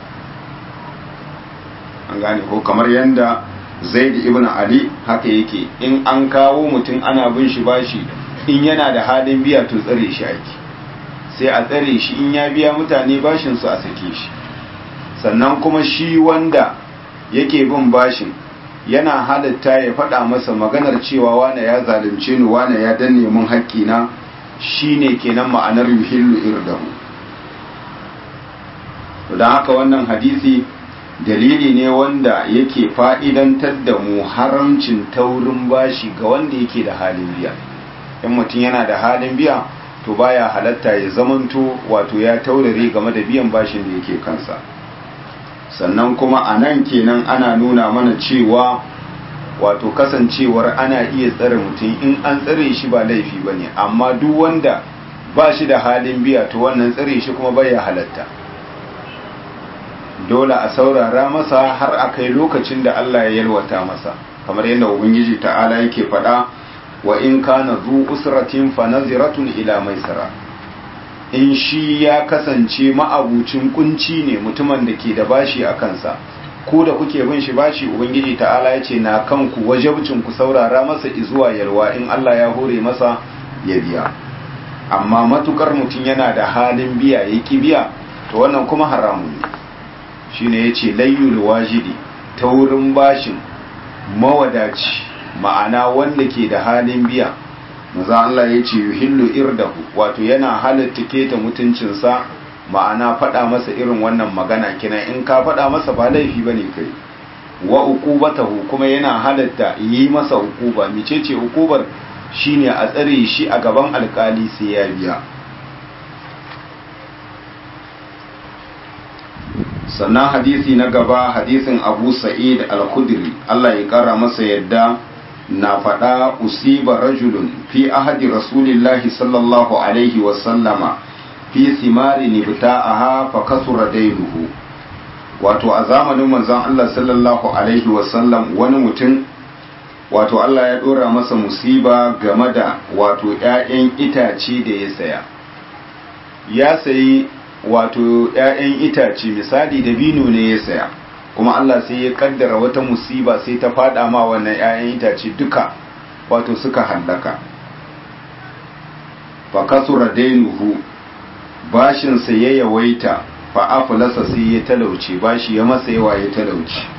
an gane ko kamar yadda zaid ibn ali haka yake in an kawo mutum ana bin shi bashi in yana da halin biya to tsare shi ake sai a tsare shi in ya biya mutane bashinsu a sake shi sannan kuma shi wanda yake bin bashin yana halitta ya faɗa masa maganar cewa wane ya zalunce ni wane ya danne mun haƙƙina shine kenan ma'anar yuhillu irdahu don haka wannan hadisi dalili ne wanda yake fa'idantar da mu haramcin taurin bashi ga wanda yake da halin biya in mutum yana da halin biya to baya halatta ya zamanto wato ya taurare game da biyan bashin da yake kansa sannan kuma a nan kenan ana nuna mana cewa wato kasancewar ana iya tsare mutum in an tsare shi ba laifi ba ne amma duk wanda ba shi da halin biya to wannan tsare shi kuma bai ya halatta dole a saurara masa har a kai lokacin da Allah ya yalwata masa kamar yadda ubangiji ta'ala yake faɗa wa in kana zu usratin fa naziratun ila maisara in shi ya kasance ma'abucin kunci ne mutumin da ke da bashi a kansa ko da kuke bin shi bashi ubangiji ta'ala ya ce na kanku wajabcin ku saurara masa izuwa yalwa in Allah ya hore masa ya biya amma matukar mutum yana da halin biya ya ki biya to wannan kuma haramun ne shine yace layyul wajidi ta wurin bashin mawadaci ma'ana wanda ke da halin biya maza Allah ya ce yuhillu irdahu wato yana halatta keta mutuncinsa ma'ana faɗa masa irin wannan magana kina in ka faɗa masa ba laifi bane kai wa uqubatahu kuma yana halatta yi masa uquba micece uqubar shine a tsare shi a gaban alkali sai ya biya sannan hadisi na gaba hadisin abu sa'id al-khudri Allah ya kara masa yadda na faɗa usiba rajulun fi ahadi rasulillahi sallallahu alaihi wasallama fi simari nibta'aha fa kasura dainuhu wato a zamanin manzon Allah sallallahu alaihi wasallam wani mutum wato Allah ya dora masa musiba game da wato ƴaƴan itace da ya saya ya sayi wato ƴaƴan itace misali dabino ne ya saya kuma Allah sai ya kaddara wata musiba sai ta fada ma wannan ƴaƴan itace duka wato suka hallaka fa kasura dainuhu bashin sa ya yawaita fa aflasa sai ya talauce bashi ya masa yawa ya talauce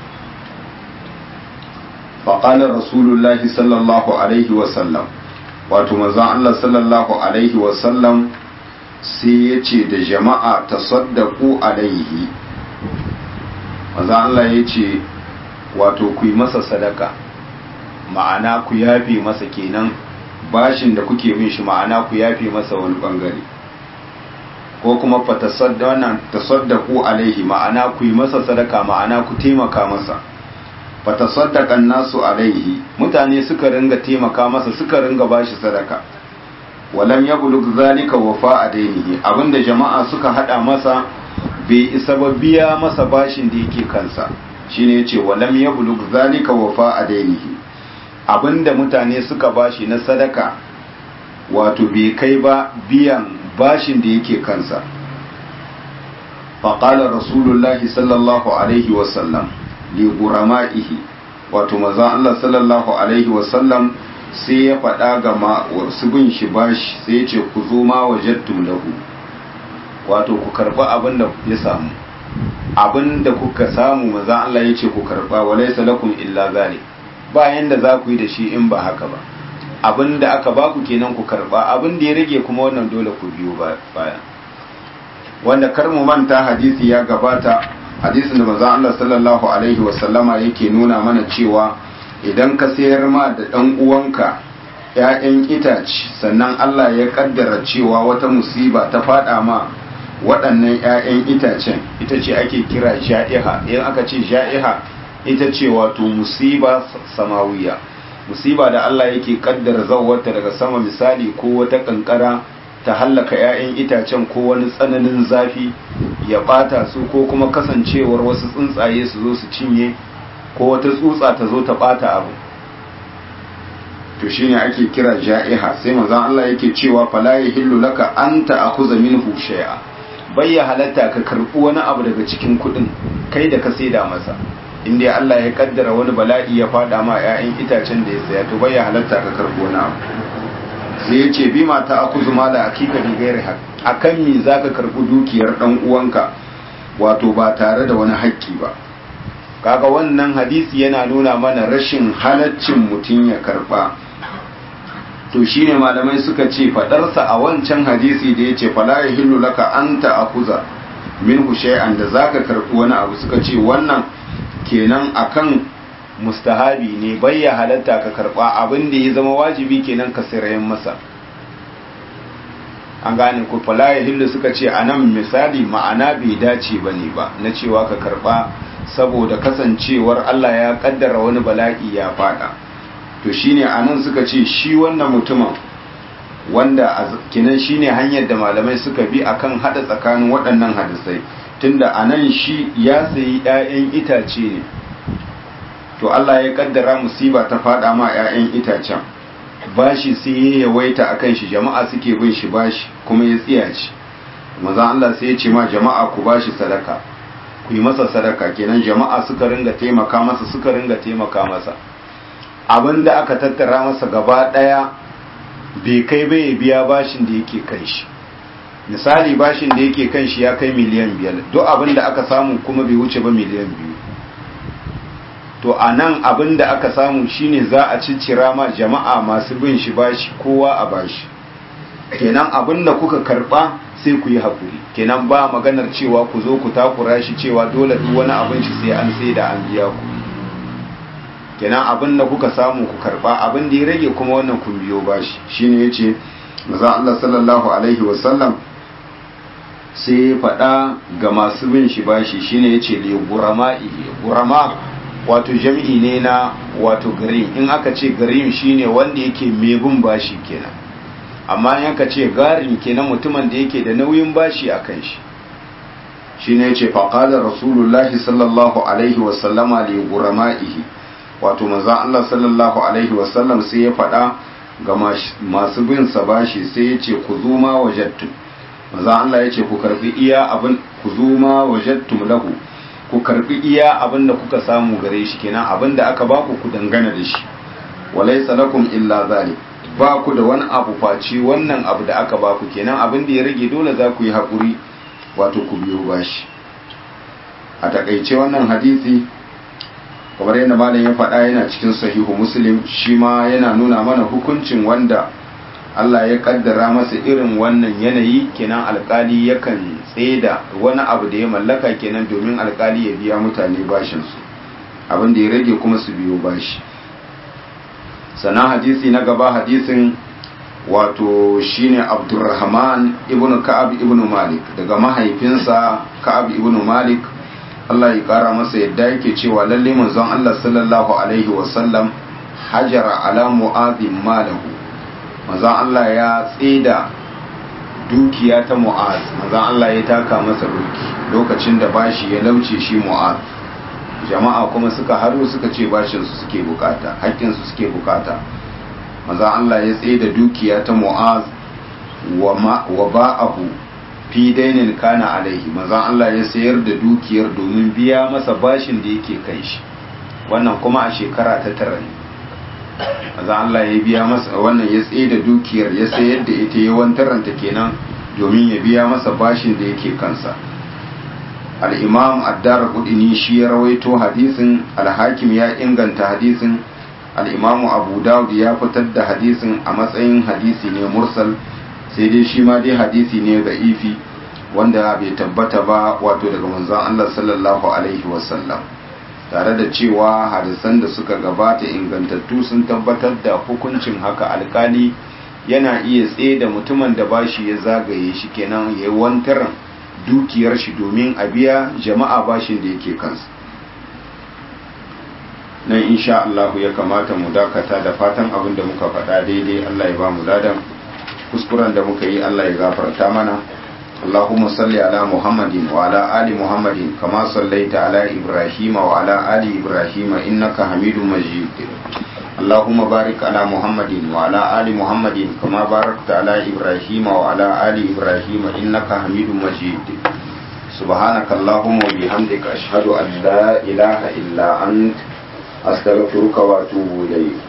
fa qala rasulullahi sallallahu alaihi wa sallam wato manzon Allah sallallahu alaihi wa sallam sai ya ce da jama'a tasaddaku alaihi maza Allah ya ce wato ku yi masa sadaka ma'ana ku yafe masa kenan bashin da kuke bin shi ma'ana ku yafe masa wani bangare ko kuma fa tasaddaku alaihi ma'ana ku yi masa sadaka ma'ana ku taimaka masa fa tasaddaqan nasu alaihi mutane suka ringa taimaka masa suka ringa bashi sadaka walam yablug zalika wafa dainihi abinda jama'a suka hada masa bai isa ba biya masa bashin da yake kansa shine yace walam yablug zalika wafa dainihi abinda mutane suka bashi na sadaka wato bai kai ba biyan bashin da yake kansa faqala rasulullahi sallallahu alaihi wasallam li gurama'ihi wato maza Allah sallallahu alaihi wasallam sai ya faɗa ga wasu bin shi bashi sai ya ce ku zo ma wajattum lahu wato ku karɓa abin da ya samu abin da kuka samu maza Allah ya ce ku karɓa wa laysa lakum illa zalik ba yanda za ku yi da shi in ba haka ba abin da aka ba ku kenan ku karɓa abin da ya rage kuma wannan dole ku biyo baya wanda kar mu manta hadisi ya gabata hadisin da maza Allah sallallahu alaihi wasallama yake nuna mana cewa idan ka sayar ma da ɗan uwanka ‘ya'yan itace sannan Allah ya ƙaddara cewa wata musiba ta faɗa ma waɗannan ‘ya'yan itacen ita ce ake kira ja'iha in aka ce ja'iha ita ce wato musiba samawiya musiba da Allah yake ƙaddara zauwarta daga sama misali ko wata ƙanƙara ta hallaka ‘ya'yan itacen ko wani tsananin zafi ya ɓata su ko kuma kasancewar wasu tsuntsaye su zo su cinye ko wata tsutsa ta zo ta bata abu to shine ake kira ja'iha sai manzon Allah yake cewa fala yahillu laka anta akuza minhu shay'a bayya halatta ka karbi wani abu daga cikin kudin kai da ka saida masa inda Allah ya kaddara wani bala'i ya fada ma 'ya'yan itacen da ya saya to bayya halatta ka karbi wani abu sai yace bi mata akuzu mala akika bi gairi hak akan me zaka karbi dukiyar dan uwanka wato ba tare da wani haƙƙi ba kaga wannan hadisi yana nuna mana rashin halaccin mutum ya karba to shine malamai suka ce fadarsa a wancan hadisi da yace fala yahillu laka anta akuza minhu shay'an da zaka karbi wani abu suka ce wannan kenan akan mustahabi ne bayya halatta ka karba abin da ya zama wajibi kenan ka sirayen masa an gane ku fala yahillu suka ce anan misali ma'ana bai dace bane ba na cewa ka karba saboda kasancewar Allah ya kaddara wani bala'i ya fada to shine anan suka ce shi wannan mutumin wanda kinan shine hanyar da malamai suka bi akan hada tsakanin waɗannan hadisai tunda anan shi ya sayi 'ya'yan itace ne to Allah ya kaddara musiba ta fada ma 'ya'yan itacen bashi sai ya yawaita akan shi jama'a suke bin shi bashi kuma ya tsiyaci maza Allah sai ya ce ma jama'a ku bashi sadaka ku yi masa sadaka kenan jama'a suka ringa taimaka masa suka ringa taimaka masa abinda aka tattara masa gaba daya bai kai bai biya bashin da yake kan shi misali bashin da yake kan shi ya kai miliyan biyar duk abinda aka samu kuma bai wuce ba miliyan biyu to a nan abin da aka samu shine za a ciccira ma jama'a masu bin shi bashi kowa a bashi kenan abin da kuka karba sai ku yi haƙuri kenan ba maganar cewa ku zo ku takura shi cewa dole duk wani abin shi sai an sai da an biya ku kenan abin da kuka samu ku karba abin da ya rage kuma wannan kun biyo bashi shine yace maza Allah sallallahu alaihi wasallam sai ya faɗa ga masu bin shi bashi shine yace li gurama'i gurama wato jam'i ne na wato garim in aka ce garim shine wanda yake bin bashi kenan amma in aka ce garin kenan mutumin da yake da nauyin bashi a kan shi shine yace faqala rasulullahi sallallahu alaihi wa sallama li gurama'ihi wato manzo Allah sallallahu alaihi wa sallam sai ya faɗa ga masu bin sa bashi sai yace ku zuma wajattum manzo Allah yace ku karbi iya abin ku zuma wajattum lahu ku karbi iya abin da kuka samu gare shi kenan abin da aka baku ku dangana da shi walaysa lakum illa zalik ba ku da wani abu face wannan abu da aka baku kenan abin da ya rage dole za ku yi haƙuri wato ku biyo bashi a takaice wannan hadisi kamar yadda malam ya faɗa yana cikin sahihu muslim shi ma yana nuna mana hukuncin wanda Allah ya kaddara masa irin wannan yanayi kenan alkali yakan tseda wani abu da ya mallaka kenan domin alkali ya biya mutane bashinsu abin da ya rage kuma su biyo bashi sannan hadisi na gaba hadisin wato shine abdurrahman ibn ka'ab ibn malik daga mahaifinsa ka'ab ibn malik Allah ya kara masa yadda yake cewa lalle manzon Allah sallallahu alaihi wasallam hajara ala mu'adhin malahu manzon Allah ya tsida dukiya ta mu'az manzon Allah ya taka masa doki lokacin da bashi ya lauce shi mu'az jama'a kuma suka haro suka ce bashin su suke bukata haƙƙin su suke bukata manzon Allah ya tsida dukiya ta mu'az wa wa ba'ahu fi dainin kana alaihi manzon Allah ya sayar da dukiyar domin biya masa bashin da yake kai shi wannan kuma a shekara ta tara ne maza Allah ya biya masa wannan ya tsaye da dukiyar ya sayar da ita ya wantaranta kenan domin ya biya masa bashin da yake kansa al-imam addar kudini shi ya rawaito hadisin al-hakim ya inganta hadisin al-imamu abu dawud ya fitar da hadisin a matsayin hadisi ne mursal sai dai shi ma dai hadisi ne ga ifi wanda bai tabbata ba wato daga manzon Allah sallallahu alaihi wasallam tare da cewa hadisan da suka gabata ingantattu sun tabbatar da hukuncin haka alkali yana iya tsaye da mutumin da bashi ya zagaye shi kenan ya yi wantaran dukiyar shi domin a biya jama'a bashin da yake kansa nan insha Allah ya kamata mu dakata da fatan abin da muka faɗa daidai Allah ya ba mu ladan kuskuren da muka yi Allah ya gafarta mana اللهم صل على محمد وعلى آل محمد كما صليت على إبراهيم وعلى آل إبراهيم إنك حميد مجيد اللهم بارك على محمد وعلى آل محمد كما باركت على إبراهيم وعلى آل إبراهيم إنك حميد مجيد سبحانك اللهم وبحمدك أشهد أن لا إله إلا أنت أستغفرك وأتوب إليك